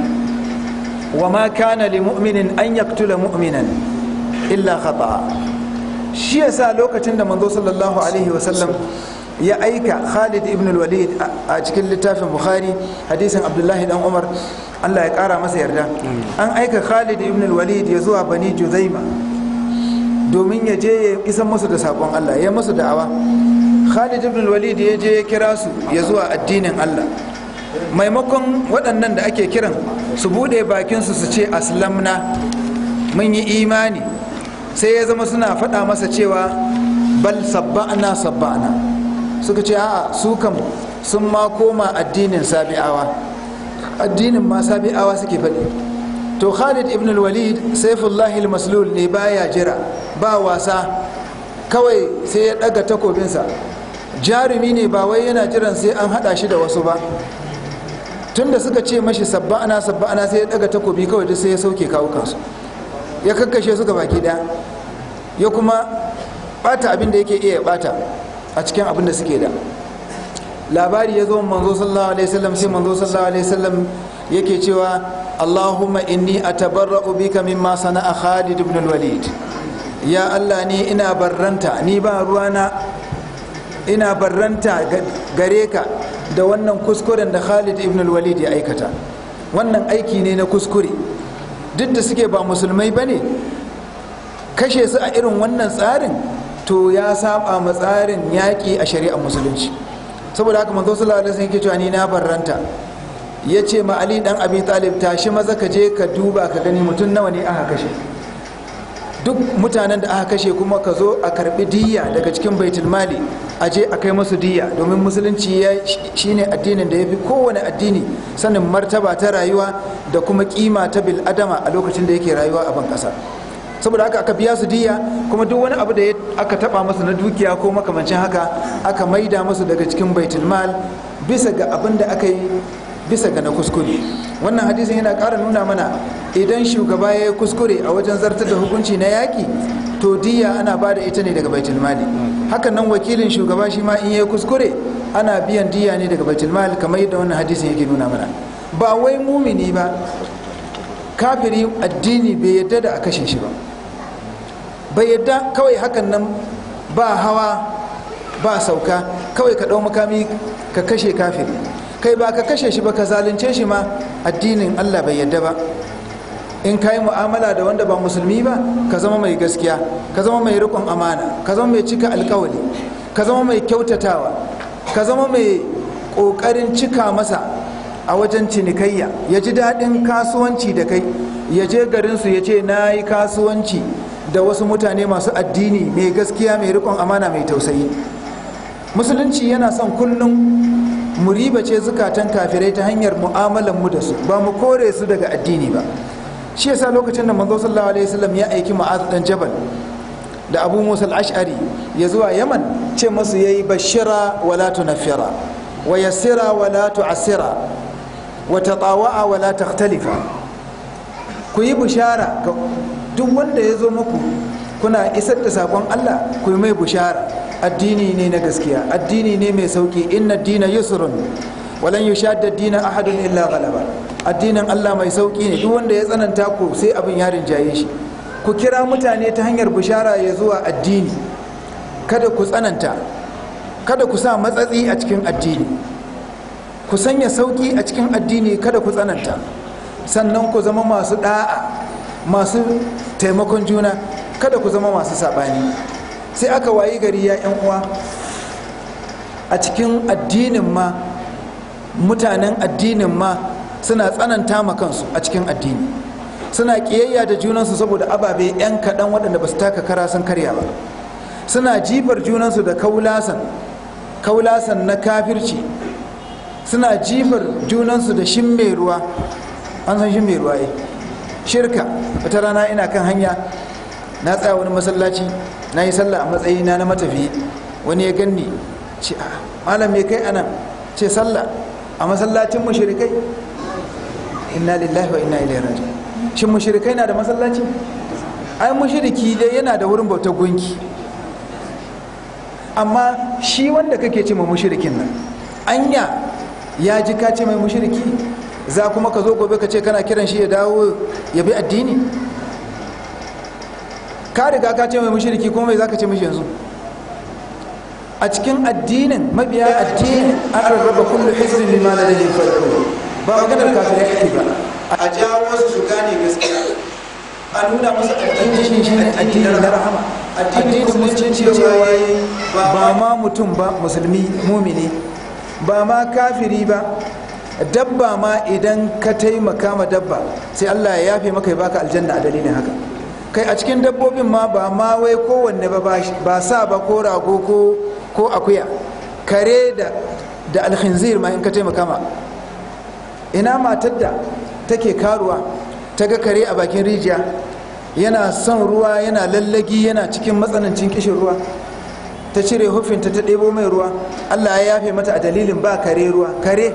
wa ma kana li mu'minin an yaktula mu'minan illa khata'a shi yasa lokacin da manzo sallallahu alaihi wasallam ya aika Khalid ibn al-Walid a cikin littafin Bukhari hadisin Abdullahi dan Umar Allah ya kara masa yarda an aika Khalid ibn al-Walid ya zuwa Bani Juzaima domin ya je ya isan musu da sakon Allah ya musu da'awa Khalid ibn al-Walid ya je ya kira su ya zuwa addinin Allah maimakon waɗannan da ake kiran su bude bakin su su ce aslamna mun yi imani sai ya zama suna faɗa masa cewa bal sabba'na sabba'na suka ce a'a su kam sun ma koma addinin sabi'awa addinin ma sabi'awa suke faɗi to khalid ibn walid saifullahi maslul ne baya jira ba wasa kawai sai ya ɗaga takobinsa jarumi ne ba wai yana jiran sai an haɗa shi da wasu ba tunda suka ce mashi sabba'ana sabba'ana sai ya ɗaga takobi kawai duk sai ya sauke kawukansu ya kakkashe suka baki ɗaya ya kuma ɓata abin da yake iya ɓata a cikin abin da suke da labari ya zo manzo sallallahu alaihi wasallam sai manzo sallallahu alaihi wasallam yake cewa Allahumma inni atabarra'u bika mimma sana'a Khalid ibn al-Walid ya Allah ni ina barranta ni ba ruwana ina barranta gare ka da wannan kuskuren da Khalid ibn al-Walid ya aikata wannan aiki ne na kuskure duk da suke ba musulmai bane kashe su a irin wannan tsarin to ya saba ma tsarin yaƙi a shari'ar musulunci saboda haka manzo sallallahu alaihi wasallam yake cewa ni na barranta ya ce ma Ali dan Abi Talib tashi maza ka je ka duba ka gani mutum nawa ne aka kashe duk mutanen da aka kashe kuma ka zo a karbi diyya daga cikin baitul mali a je a kai musu diyya domin musulunci ya shine addinin da ya fi kowane addini sanin martaba ta rayuwa da kuma kima ta bil adama a lokacin da yake rayuwa a ban kasa saboda haka aka biya su diya kuma duk wani abu da aka taba masu na dukiya ko makamancin haka aka maida musu daga cikin baitul mal bisa ga abin da aka yi bisa ga na kuskure wannan hadisin yana ƙara nuna mana idan shugaba ya yi kuskure a wajen zartar da hukunci na yaƙi to diya ana ba da ita ne daga baitul mali hakan nan wakilin shugaba shi ma in ya yi kuskure ana biyan diya ne daga baitul mali kamar yadda wannan hadisin yake nuna mana ba wai mumini ba kafiri addini bai yadda da a kashe shi ba bai yadda kawai hakan nan ba hawa ba sauka kawai ka ɗau makami ka kashe kafiri kai ba ka kashe shi ba ka zalunce shi ma addinin allah bai yadda ba in ka yi mu'amala da wanda ba musulmi ba ka zama mai gaskiya ka zama mai riƙon amana ka zama mai cika alkawali ka zama mai kyautatawa ka zama mai ƙoƙarin cika masa a wajen cinikayya ya ji daɗin kasuwanci da kai ya je garinsu ya ce na yi kasuwanci da wasu mutane masu addini mai gaskiya mai rikon amana mai tausayi musulunci yana son kullum mu ribace zukatan kafirai ta hanyar mu'amalan mu da su ba mu kore su daga addini ba shi yasa lokacin da manzo sallallahu alaihi wasallam ya aiki ma'az dan jabal da abu musa al-ash'ari ya zuwa yaman ce masu yayi bashira wala tunafira wa yassira wala tu'assira wa tatawa'a wala takhtalifa ku yi bishara ga duk wanda ya zo muku kuna isar da sakon Allah ku yi mai bishara addini ne na gaskiya addini ne mai sauki inna dina yusrun walan yushadda dina ahadun illa ghalaba addinin Allah mai sauki ne duk wanda ya tsananta ku sai abin ya rinjaye shi ku kira mutane ta hanyar bishara ya zuwa addini kada ku tsananta kada ku sa matsatsi a cikin addini ku sanya sauki a cikin addini kada ku tsananta sannan ku zama masu da'a masu taimakon juna kada ku zama masu saɓani sai aka wayi gari ya yan uwa a cikin addinin ma mutanen addinin ma suna tsananta ma kansu a cikin addini suna kiyayya da junansu saboda ababe 'yan kaɗan waɗanda ba su taka kara sun karya ba suna jifar junansu da kaulasan kaulasan na kafirci suna jifar junansu da shimme ruwa an san shimme ruwa eh shirka wata rana ina kan hanya na tsaya wani masallaci na yi sallah a matsayina na matafiyi wani ya ganni ce a malam me kai anan ce sallah a masallacin mushrikai inna lillahi wa inna ilaihi raji'un shin mushrikai na da masallaci ai mushriki dai yana da wurin bautar gunki amma shi wanda kake ce ma mushrikin nan anya ya ji ka ce mai mushriki za kuma ka zo gobe ka ce kana kiran shi ya dawo ya bi addini ka riga ka ce mai mushriki kuma mai za ka ce mishi yanzu a cikin addinin mabiya addini an rarraba kullu hizbin bima ladayhim farihun ba maganar kafirai ake ba a jawo wasu su gane gaskiya a nuna musu addini shi shi ne addinin na rahama addinin musulunci cewa ba ma mutum ba musulmi mumini ba ma kafiri ba dabba ma idan ka taimaka ma dabba sai Allah ya yafe maka ya baka aljanna a dalilin haka kai a cikin dabbobin ma ba ma wai kowanne ba ba sa ba ko rago ko ko akuya kare da da alkhinzir ma in ka taimaka ma ina matar da take karuwa ta ga kare a bakin rijiya yana son ruwa yana lallagi yana cikin matsanancin kishin ruwa ta cire hufinta ta ɗebo mai ruwa allah ya yafe mata a dalilin ba kare ruwa kare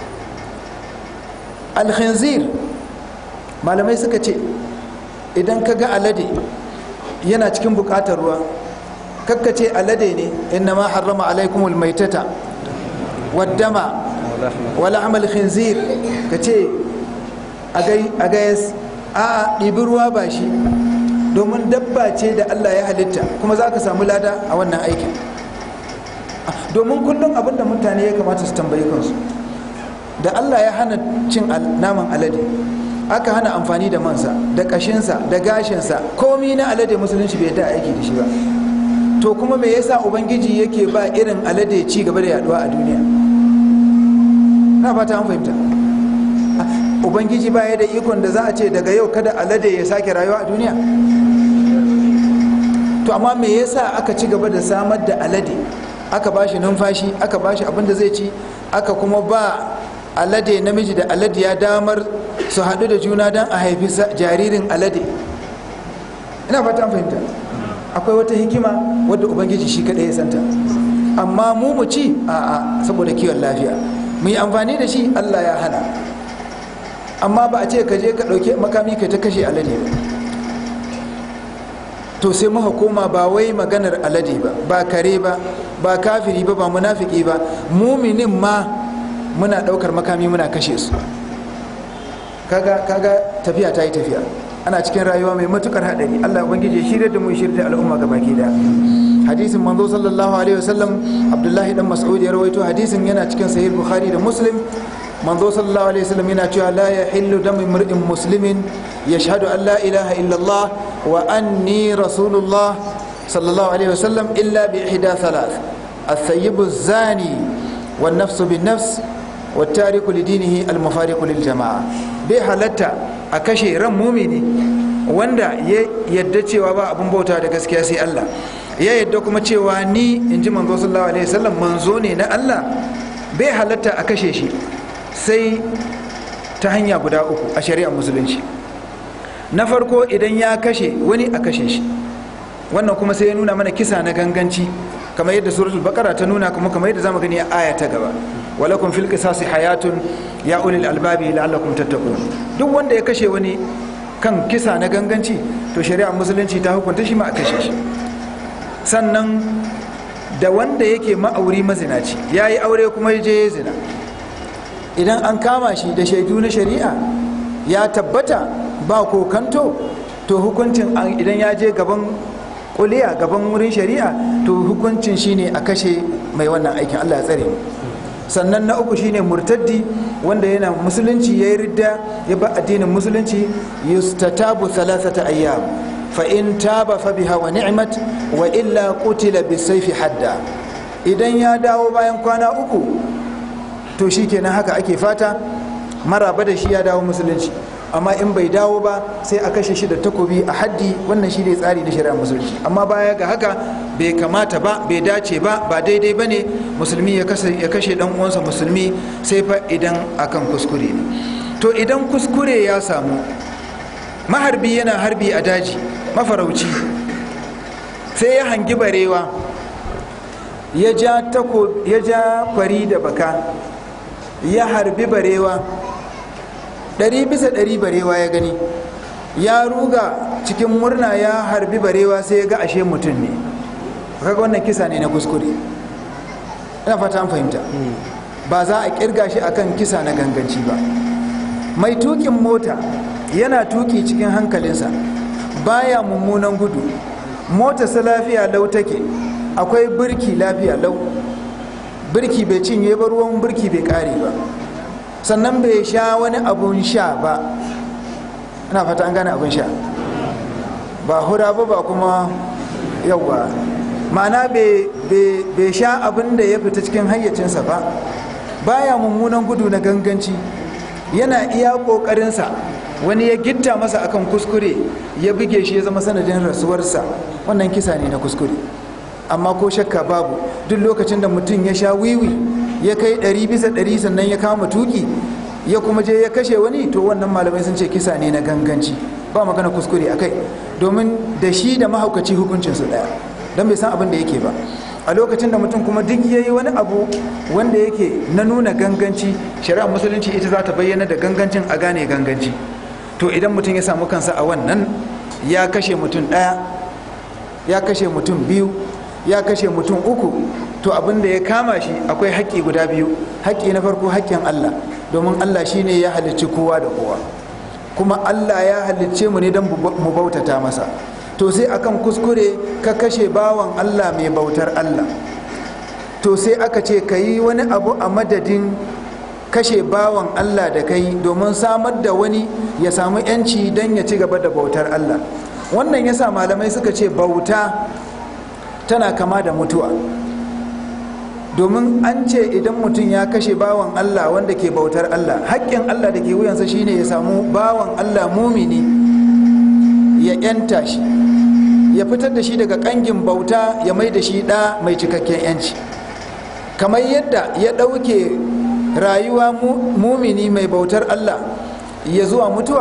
alkhinzir malamai suka ce idan ka ga alade yana cikin buƙatar ruwa kakka ce alade ne inna ma harrama alaikumul maitata waddama wala amal khinzir ka ce a gayas a ɗibi ruwa ba shi domin dabba ce da Allah ya halitta kuma za ka samu lada a wannan aikin domin kullum abinda mutane ya kamata su tambayi kansu da Allah ya hana cin naman alade aka hana amfani da mansa da kashinsa da gashinsa komi na alade musulunci bai da aiki da shi ba to kuma me yasa ubangiji yake ba irin alade ci gaba da yaduwa a duniya na fata an fahimta ubangiji baya da ikon da za a ce daga yau kada alade ya sake rayuwa a duniya to amma me yasa aka ci gaba da samar da alade aka ba shi numfashi aka ba shi abin da zai ci aka kuma ba alade namiji da alade ya damar su haɗu da juna don a haifi jaririn alade ina fata an fahimta akwai wata hikima wadda ubangiji shi kaɗai ya santa amma mu mu ci a'a saboda kiwon lafiya mu yi amfani da shi allah ya hana amma ba a ce ka je ka ɗauki makami ka ta kashe alade to sai muka koma ba wai maganar alade ba ba kare ba ba kafiri ba ba munafiki ba muminin ma muna ɗaukar makami muna kashe su kaga kaga tafiya ta yi tafiya ana cikin rayuwa mai matukar haɗari allah ubangiji shirya da mu shirya da al'umma ga baki da hadisin manzo sallallahu alaihi wasallam abdullahi dan mas'ud ya rawaito hadisin yana cikin sahih bukhari da muslim manzo sallallahu alaihi wasallam yana cewa la yahillu damu imri'in muslimin yashhadu an la ilaha illallah wa anni rasulullah sallallahu alaihi wasallam illa bi ihda thalath الثيب الزاني والنفس بالنفس والتارك لدينه المفارق للجماعة bai halatta a kashe ran mumini wanda ya yadda cewa ba abin bauta da gaskiya sai Allah ya yadda kuma cewa ni in ji manzo sallallahu alaihi wasallam manzo ne na Allah bai halatta a kashe shi sai ta hanya guda uku a shari'ar musulunci na farko idan ya kashe wani a kashe shi wannan kuma sai ya nuna mana kisa na ganganci kamar yadda suratul baqara ta nuna kuma kamar yadda zamu gani a aya ta gaba walakum fil qisasi hayatun ya ulil albabi la'allakum tattaqun duk wanda ya kashe wani kan kisa na ganganci to shari'ar musulunci ta hukunta shi ma a kashe shi sannan da wanda yake ma'auri mazinaci ya yi aure kuma ya je ya zina idan an kama shi da shaidu na shari'a ya tabbata ba kokanto to hukuncin idan ya je gaban kuliya gaban wurin shari'a to hukuncin shine a kashe mai wannan aikin Allah ya tsare sannan na uku shine murtaddi wanda yana musulunci ya yi ridda ya ba addinin musulunci yustatabu thalathata ayyam fa in taba fa biha wa ni'mat wa illa qutila bisayfi hadda idan ya dawo bayan kwana uku to shi kenan haka ake fata maraba da shi ya dawo musulunci amma in bai dawo ba sai a kashe shi da takobi a haddi wannan shi ne tsari na shari'a musulunci amma baya ga haka bai kamata ba bai dace ba ba daidai ba ne musulmi ya kashe dan uwansa musulmi sai fa idan akan kuskure ne to idan kuskure ya samu maharbi yana harbi a daji mafarauci sai ya hangi barewa ya ja tako ya ja kwari da baka ya harbi barewa ɗari bisa ɗari barewa ya gani ya ruga cikin murna ya harbi barewa sai ya ga ashe mutum ne kaga wannan kisa ne na kuskure ina fata an fahimta ba za a kirga shi akan kisa na ganganci ba mai tukin mota yana tuki cikin hankalinsa baya mummunan gudu motarsa lafiya lau take akwai birki lafiya lau birki bai cinye ba ruwan birki bai kare ba sannan bai sha wani abun sha ba ina fata an gane abun sha ba hura ba ba kuma yawa ma'ana bai sha abin da ya fita cikin hayyacinsa ba baya mummunan gudu na ganganci yana iya ƙoƙarinsa wani ya gitta masa akan kuskure ya buge shi ya zama sanadin rasuwarsa wannan kisa ne na kuskure amma ko shakka babu duk lokacin da mutum ya sha wiwi ya kai ɗari bisa ɗari sannan ya kama tuki ya kuma je ya kashe wani to wannan malamai sun ce kisa ne na ganganci ba magana kuskure a kai domin da shi da mahaukaci hukuncinsu ɗaya don bai san abin da yake ba a lokacin da mutum kuma duk ya yi wani abu wanda yake na nuna ganganci shari'ar musulunci ita za ta bayyana da gangancin a gane ganganci to idan mutum ya samu kansa a wannan ya kashe mutum ɗaya ya kashe mutum biyu ya kashe mutum uku to abin da ya kama shi akwai haƙƙi guda biyu haƙƙi na farko haƙƙin Allah domin Allah shine ya halicci kowa da kowa kuma Allah ya halicce mu ne don mu bautata masa to sai akan kuskure ka kashe bawan Allah mai bautar Allah to sai aka ce ka yi wani abu a madadin kashe bawan Allah da kai domin samar da wani ya samu yanci don ya ci gaba da bautar Allah wannan yasa malamai suka ce bauta tana kama da mutuwa domin an ce idan mutum ya kashe bawan Allah wanda ke bautar Allah haƙƙin Allah da ke wuyansa shine ya samu bawan Allah mumini ya yanta shi ya fitar da shi daga ƙangin bauta ya mai da shi ɗa mai cikakken yanci kamar yadda ya ɗauke rayuwa mumini mai bautar Allah ya zuwa mutuwa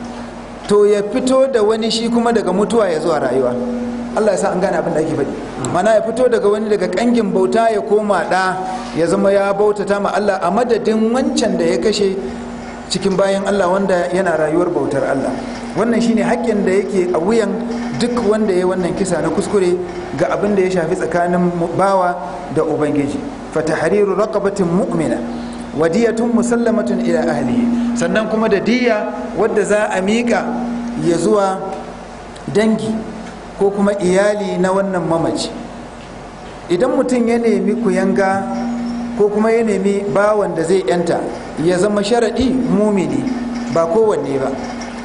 to ya fito da wani shi kuma daga mutuwa ya zuwa rayuwa Allah ya sa an gane abin da ake faɗi mana ya fito daga wani daga kangin bauta ya koma ɗa ya zama ya bautata ma Allah a madadin wancan da ya kashe cikin bayan Allah wanda yana rayuwar bautar Allah wannan shine haƙƙin da yake a wuyan duk wanda ya wannan kisa na kuskure ga abin da ya shafi tsakanin bawa da ubangiji fatahriru raqabatin mu'mina wadiyatun musallamatun ila ahlihi sannan kuma da diya wadda za a miƙa ya zuwa dangi ko kuma iyali na wannan mamaci idan mutum ya nemi kuyanga ko kuma ya nemi bawan da zai yanta ya zama sharaɗi mumini ba kowanne ba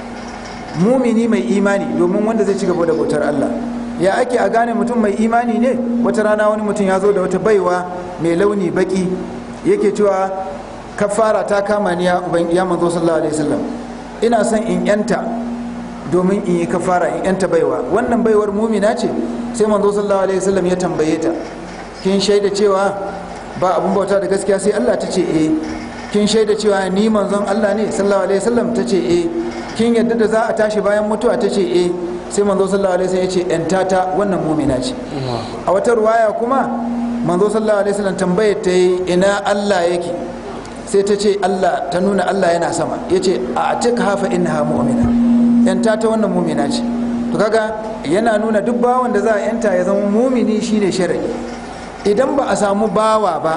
mumini mai imani domin wanda zai ci gaba da bautar Allah ya ake a gane mutum mai imani ne wata rana wani mutum ya zo da wata baiwa mai launi baki yake cewa kafara ta kama ni ya manzo sallallahu alaihi wasallam ina son in yanta domin in yi kafara in yanta baiwa wannan baiwar mumina ce sai manzo sallallahu alaihi wasallam ya tambaye ta kin shaida cewa ba abun bauta da gaskiya sai Allah ta ce eh kin shaida cewa ni manzon Allah ne sallallahu alaihi wasallam ta ce eh kin yadda da za a tashi bayan mutuwa ta ce eh sai manzo sallallahu alaihi wasallam ya ce yanta ta wannan mumina ce a wata ruwaya kuma manzo sallallahu alaihi wasallam tambayar ta yi ina Allah yake sai ta ce Allah ta nuna Allah yana sama yace a atika hafa innaha mu'mina yanta ta wannan mumina ce to kaga yana nuna duk bawan da za a yanta ya zama mumini shine sharadi idan ba a samu bawa ba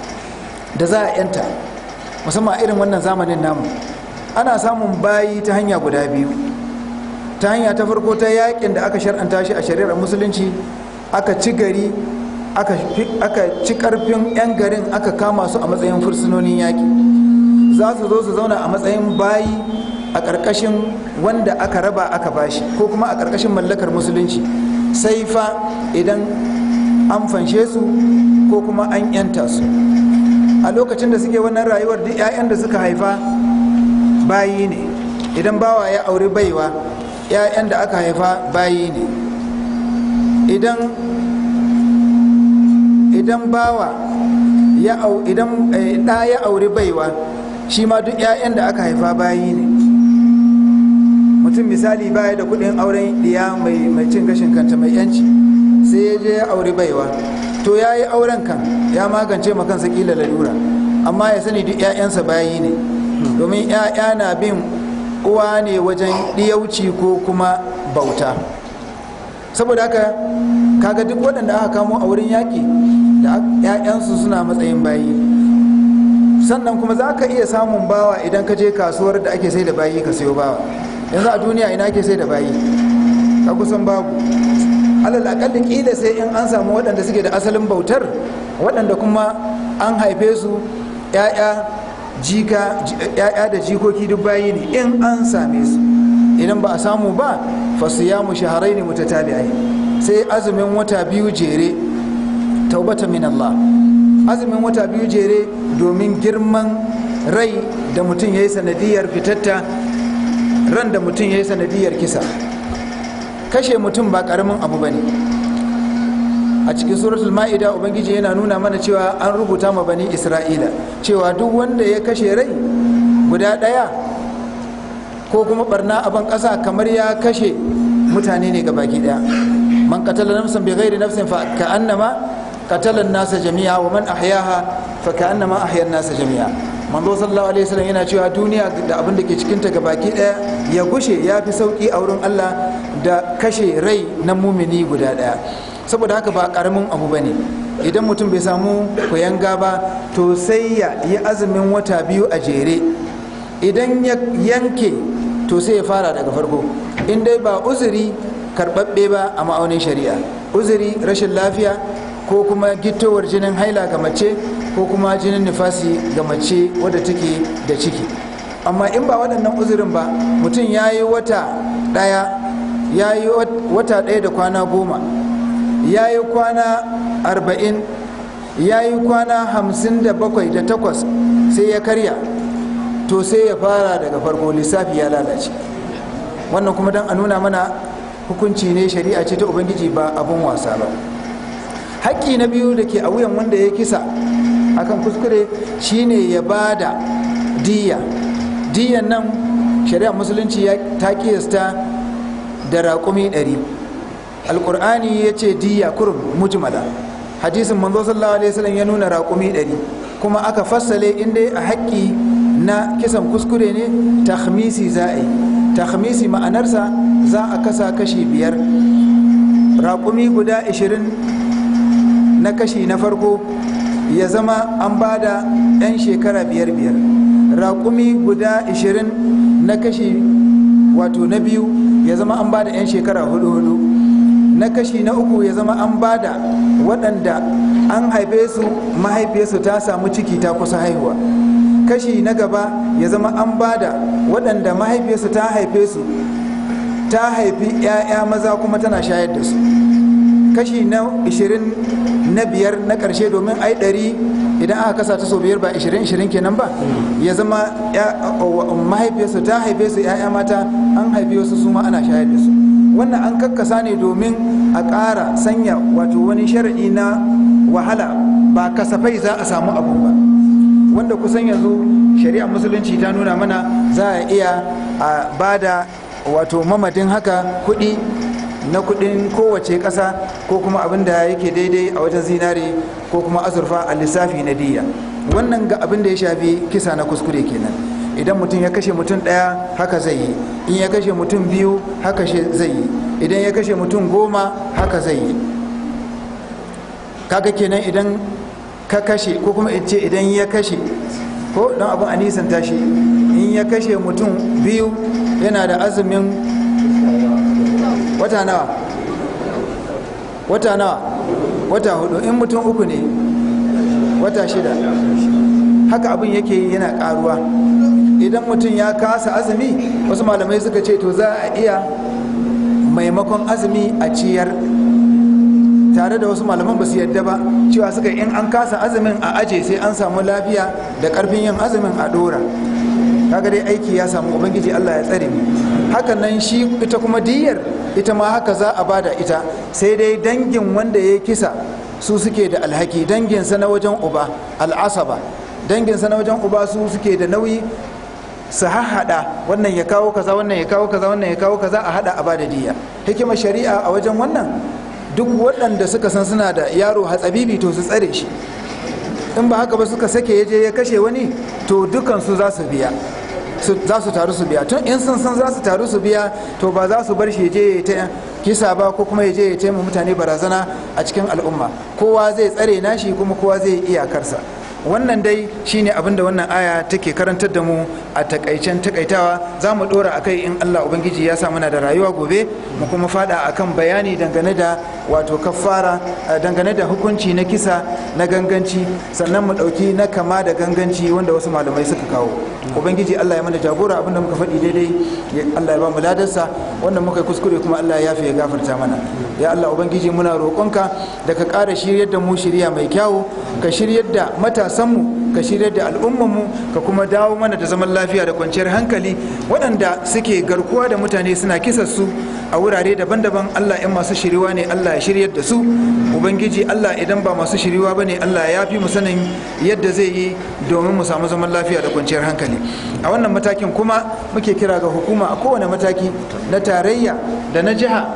da za a yanta musamman irin wannan zamanin namu ana samun bayi ta hanya guda biyu ta hanya ta farko ta yakin da aka shar'anta shi a shari'ar musulunci aka ci gari aka ci karfin 'yan garin aka kama su a matsayin fursunonin yaki za su zo su zauna a matsayin bayi a ƙarƙashin wanda aka raba aka bashi ko kuma a ƙarƙashin mallakar musulunci sai fa idan an fanshe su ko ko kuma an yanta su a lokacin da suke wannan rayuwar duk 'ya'yan da suka haifa bayi ne idan bawa ya auri baiwa 'ya'yan da aka haifa bayi ne idan idan bawa ya au idan ɗa ya auri baiwa shi ma duk 'ya'yan da aka haifa bayi ne mutum misali baya da kuɗin auren ɗiya mai cin gashin kanta mai yanci sai ya je ya auri baiwa to ya yi auren kan ya magance ma kansa kila lalura amma ya sani duk 'ya'yansa bayi ne domin 'ya'ya na bin uwa ne wajen ɗiyauci ko kuma bauta saboda haka kaga duk waɗanda aka kamo a wurin yaƙi da 'ya'yansu suna matsayin bayi sannan kuma za ka iya samun bawa idan ka je kasuwar da ake sai da bayi ka sayo bawa yanzu a duniya ina ake sai da bayi ka kusan babu alal akalli kila sai in an samu waɗanda suke da asalin bautar waɗanda kuma an haife su 'ya'ya jika ya'ya da jikoki duk bayi ne in an same su idan ba a samu ba fasiyamu shaharai ne mutatabi'ai sai azumin wata biyu jere taubata min Allah azumin wata biyu jere domin girman rai da mutum ya yi sanadiyar fitatta ran da mutum ya yi sanadiyar kisa kashe mutum ba karamin abu ba ne a cikin suratul ma'ida ubangiji yana nuna mana cewa an rubuta ma bani isra'ila cewa duk wanda ya kashe rai guda ɗaya ko kuma barna a ban ƙasa kamar ya kashe mutane ne baki ɗaya man qatala nafsan bi ghairi nafsin fa ka'annama qatala nasa jami'a wa man ahyaha fa ka'annama ahya nasa jami'a manzo sallallahu alaihi wasallam yana cewa duniya da abin da ke cikin ta baki ɗaya ya gushe ya fi sauki a wurin Allah da kashe rai na mumini guda ɗaya saboda haka ba karamin abu bane idan mutum bai samu kuyanga ba to sai ya yi azumin wata biyu a jere idan ya yanke to sai ya fara daga farko in dai ba uzuri karɓaɓɓe ba a ma'aunin shari'a uzuri rashin lafiya ko kuma gittowar jinin haila ga mace ko kuma jinin nifasi ga mace wadda take da ciki amma in ba waɗannan uzurin ba mutum ya yi wata ɗaya ya yi wata ɗaya da kwana goma ya yi kwana arba'in ya yi kwana hamsin da bakwai da takwas sai ya karya to sai ya fara daga farko lissafi ya lalace wannan kuma don a nuna mana hukunci ne shari'a ce ta ubangiji ba abun wasa ba haƙƙi na biyu da ke a wuyan wanda ya kisa akan kuskure shine ya ba da diya diyan nan shari'a musulunci ta kiyasta da raƙumi ɗari alkur'ani ya ce diya kurum mujmala hadisin manzo sallallahu alaihi wasallam ya nuna raƙumi ɗari kuma aka fassale inda a haƙƙi na kisan kuskure ne tahmisi za a yi tahmisi ma'anarsa za a kasa kashi biyar raƙumi guda ashirin na kashi na farko ya zama an ba da 'yan shekara biyar biyar raƙumi guda ashirin na kashi wato na biyu ya zama an ba da 'yan shekara hudu hudu na kashi na uku ya zama an bada waɗanda an haife su mahaifiyarsu ta samu ciki ta kusa haihuwa kashi na gaba ya zama an bada waɗanda mahaifiyarsu ta haife su ta haifi 'ya'ya maza kuma tana shayar da su kashi na 20 na biyar na ƙarshe domin ai ɗari idan aka kasa ta sau biyar ba 20-20 kenan ba ya zama mahaifiyarsu ta haife su 'ya'ya mata an haife wasu su ma ana shayar da su wannan an kakkasa ne domin a ƙara sanya wato wani sharaɗi na wahala ba kasafai za a samu abu ba wanda kusan yanzu shari'a musulunci ta nuna mana za a iya a bada wato mamadin haka kuɗi na kuɗin kowace ƙasa ko kuma abin da yake daidai a wajen zinare ko kuma azurfa a lissafi na diya wannan ga abin da ya shafi kisa na kuskure kenan idan mutum ya kashe mutum ɗaya haka zai yi in ya kashe mutum biyu haka zai yi idan ya kashe mutum goma haka zai yi kaga kenan idan ka kashe ko kuma in ce idan ya kashe ko don abin a nisan tashi in ya kashe mutum biyu yana da azumin wata nawa wata nawa wata hudu in mutum uku ne wata shida haka abin yake yana karuwa idan mutum ya kasa azumi wasu malamai suka ce to za a iya maimakon azumi a ciyar tare da wasu malaman ba su yadda ba cewa suka in an kasa azumin a aje sai an samu lafiya da karfin yin azumin a dora kaga dai aiki ya samu ubangiji Allah ya tsare mu hakan nan shi ita kuma diyar ita ma haka za a bada ita sai dai dangin wanda ya kisa su suke da alhaki danginsa na wajen uba al'asaba danginsa na wajen uba su suke da nauyi su hahada wannan ya kawo kaza wannan ya kawo kaza wannan ya kawo kaza a hada a bada diya hikimar shari'a a wajen wannan duk waɗanda suka san suna da yaro hatsabibi to su tsare shi in ba haka ba suka sake ya je ya kashe wani to dukansu za su biya za su taru su biya tun in sun san za su taru su biya to ba za su bar shi je ya ta kisa ba ko kuma ya je ya taimaka mutane barazana a cikin al'umma kowa zai tsare nashi kuma kowa zai iyakarsa wannan dai shine abin da wannan aya take karantar da mu a takaicen takaitawa za mu dora a kai in allah ubangiji ya sa muna da rayuwa gobe mu kuma fada akan bayani dangane da wato kafara dangane da hukunci na kisa na ganganci sannan mu dauki na kama da ganganci wanda wasu malamai suka kawo ubangiji allah ya mana jagora abinda muka faɗi daidai allah ya ba mu ladarsa wanda muka yi kuskure kuma allah ya yafe ya gafarta mana ya allah ubangiji muna roƙonka da ka ƙara shiryar da mu shirya mai kyawu ka shiryar da matasanmu ka shiryar da al'ummanmu ka kuma dawo mana da zaman lafiya da kwanciyar hankali waɗanda suke garkuwa da mutane suna kisa su a wurare daban-daban allah in masu shiriwa ne allah ya shiryar da su ubangiji allah idan ba masu shiriwa ba ne allah ya fi mu sanin yadda zai yi domin mu samu zaman lafiya da kwanciyar hankali a wannan matakin kuma muke kira ga hukuma a kowane mataki na tarayya da na jiha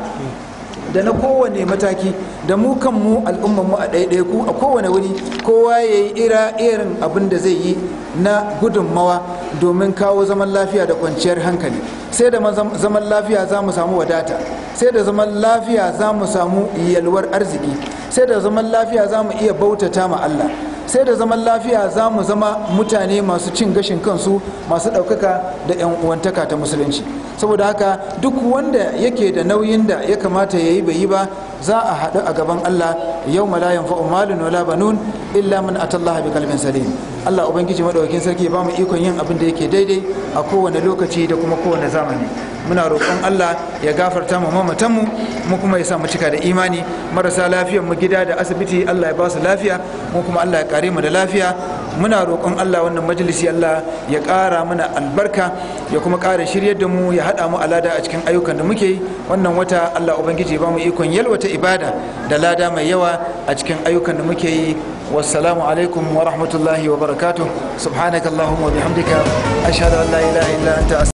da na kowane mataki da mu kanmu al'ummanmu a ɗaiɗaiku a kowane wuri kowa ya yi ira irin abin da zai yi na gudunmawa domin kawo zaman lafiya da kwanciyar hankali sai da zaman lafiya za mu samu wadata sai da zaman lafiya za mu samu yalwar arziki sai da zaman lafiya za mu iya bautata ma Allah sai da zaman lafiya za mu zama mutane masu cin gashin kansu masu ɗaukaka da 'yan uwantaka ta musulunci saboda haka duk wanda yake da nauyin da ya kamata ya yi bai yi ba za a haɗu a gaban Allah yau la yanfa'u malun wala banun illa man atallaha bi kalbin salim Allah ubangiji madaukakin sarki ba mu ikon yin abin da yake daidai a kowane lokaci da kuma kowane zamani muna roƙon Allah ya gafarta mu mamatanmu mu kuma ya sa mu cika da imani marasa lafiyar mu gida da asibiti Allah ya ba su lafiya mu kuma Allah ya kare mu da lafiya muna roƙon Allah wannan majalisi Allah ya ƙara mana albarka ya kuma ƙara shiryar da mu ya haɗa mu alada a cikin ayyukan da muke yi wannan wata Allah ubangiji ya ba mu ikon yalwata ibada da lada mai yawa a cikin ayyukan da muke yi wassalamu alaikum wa rahmatullahi wa barakatuh subhanakallahumma wa bihamdika ashhadu an la ilaha illa anta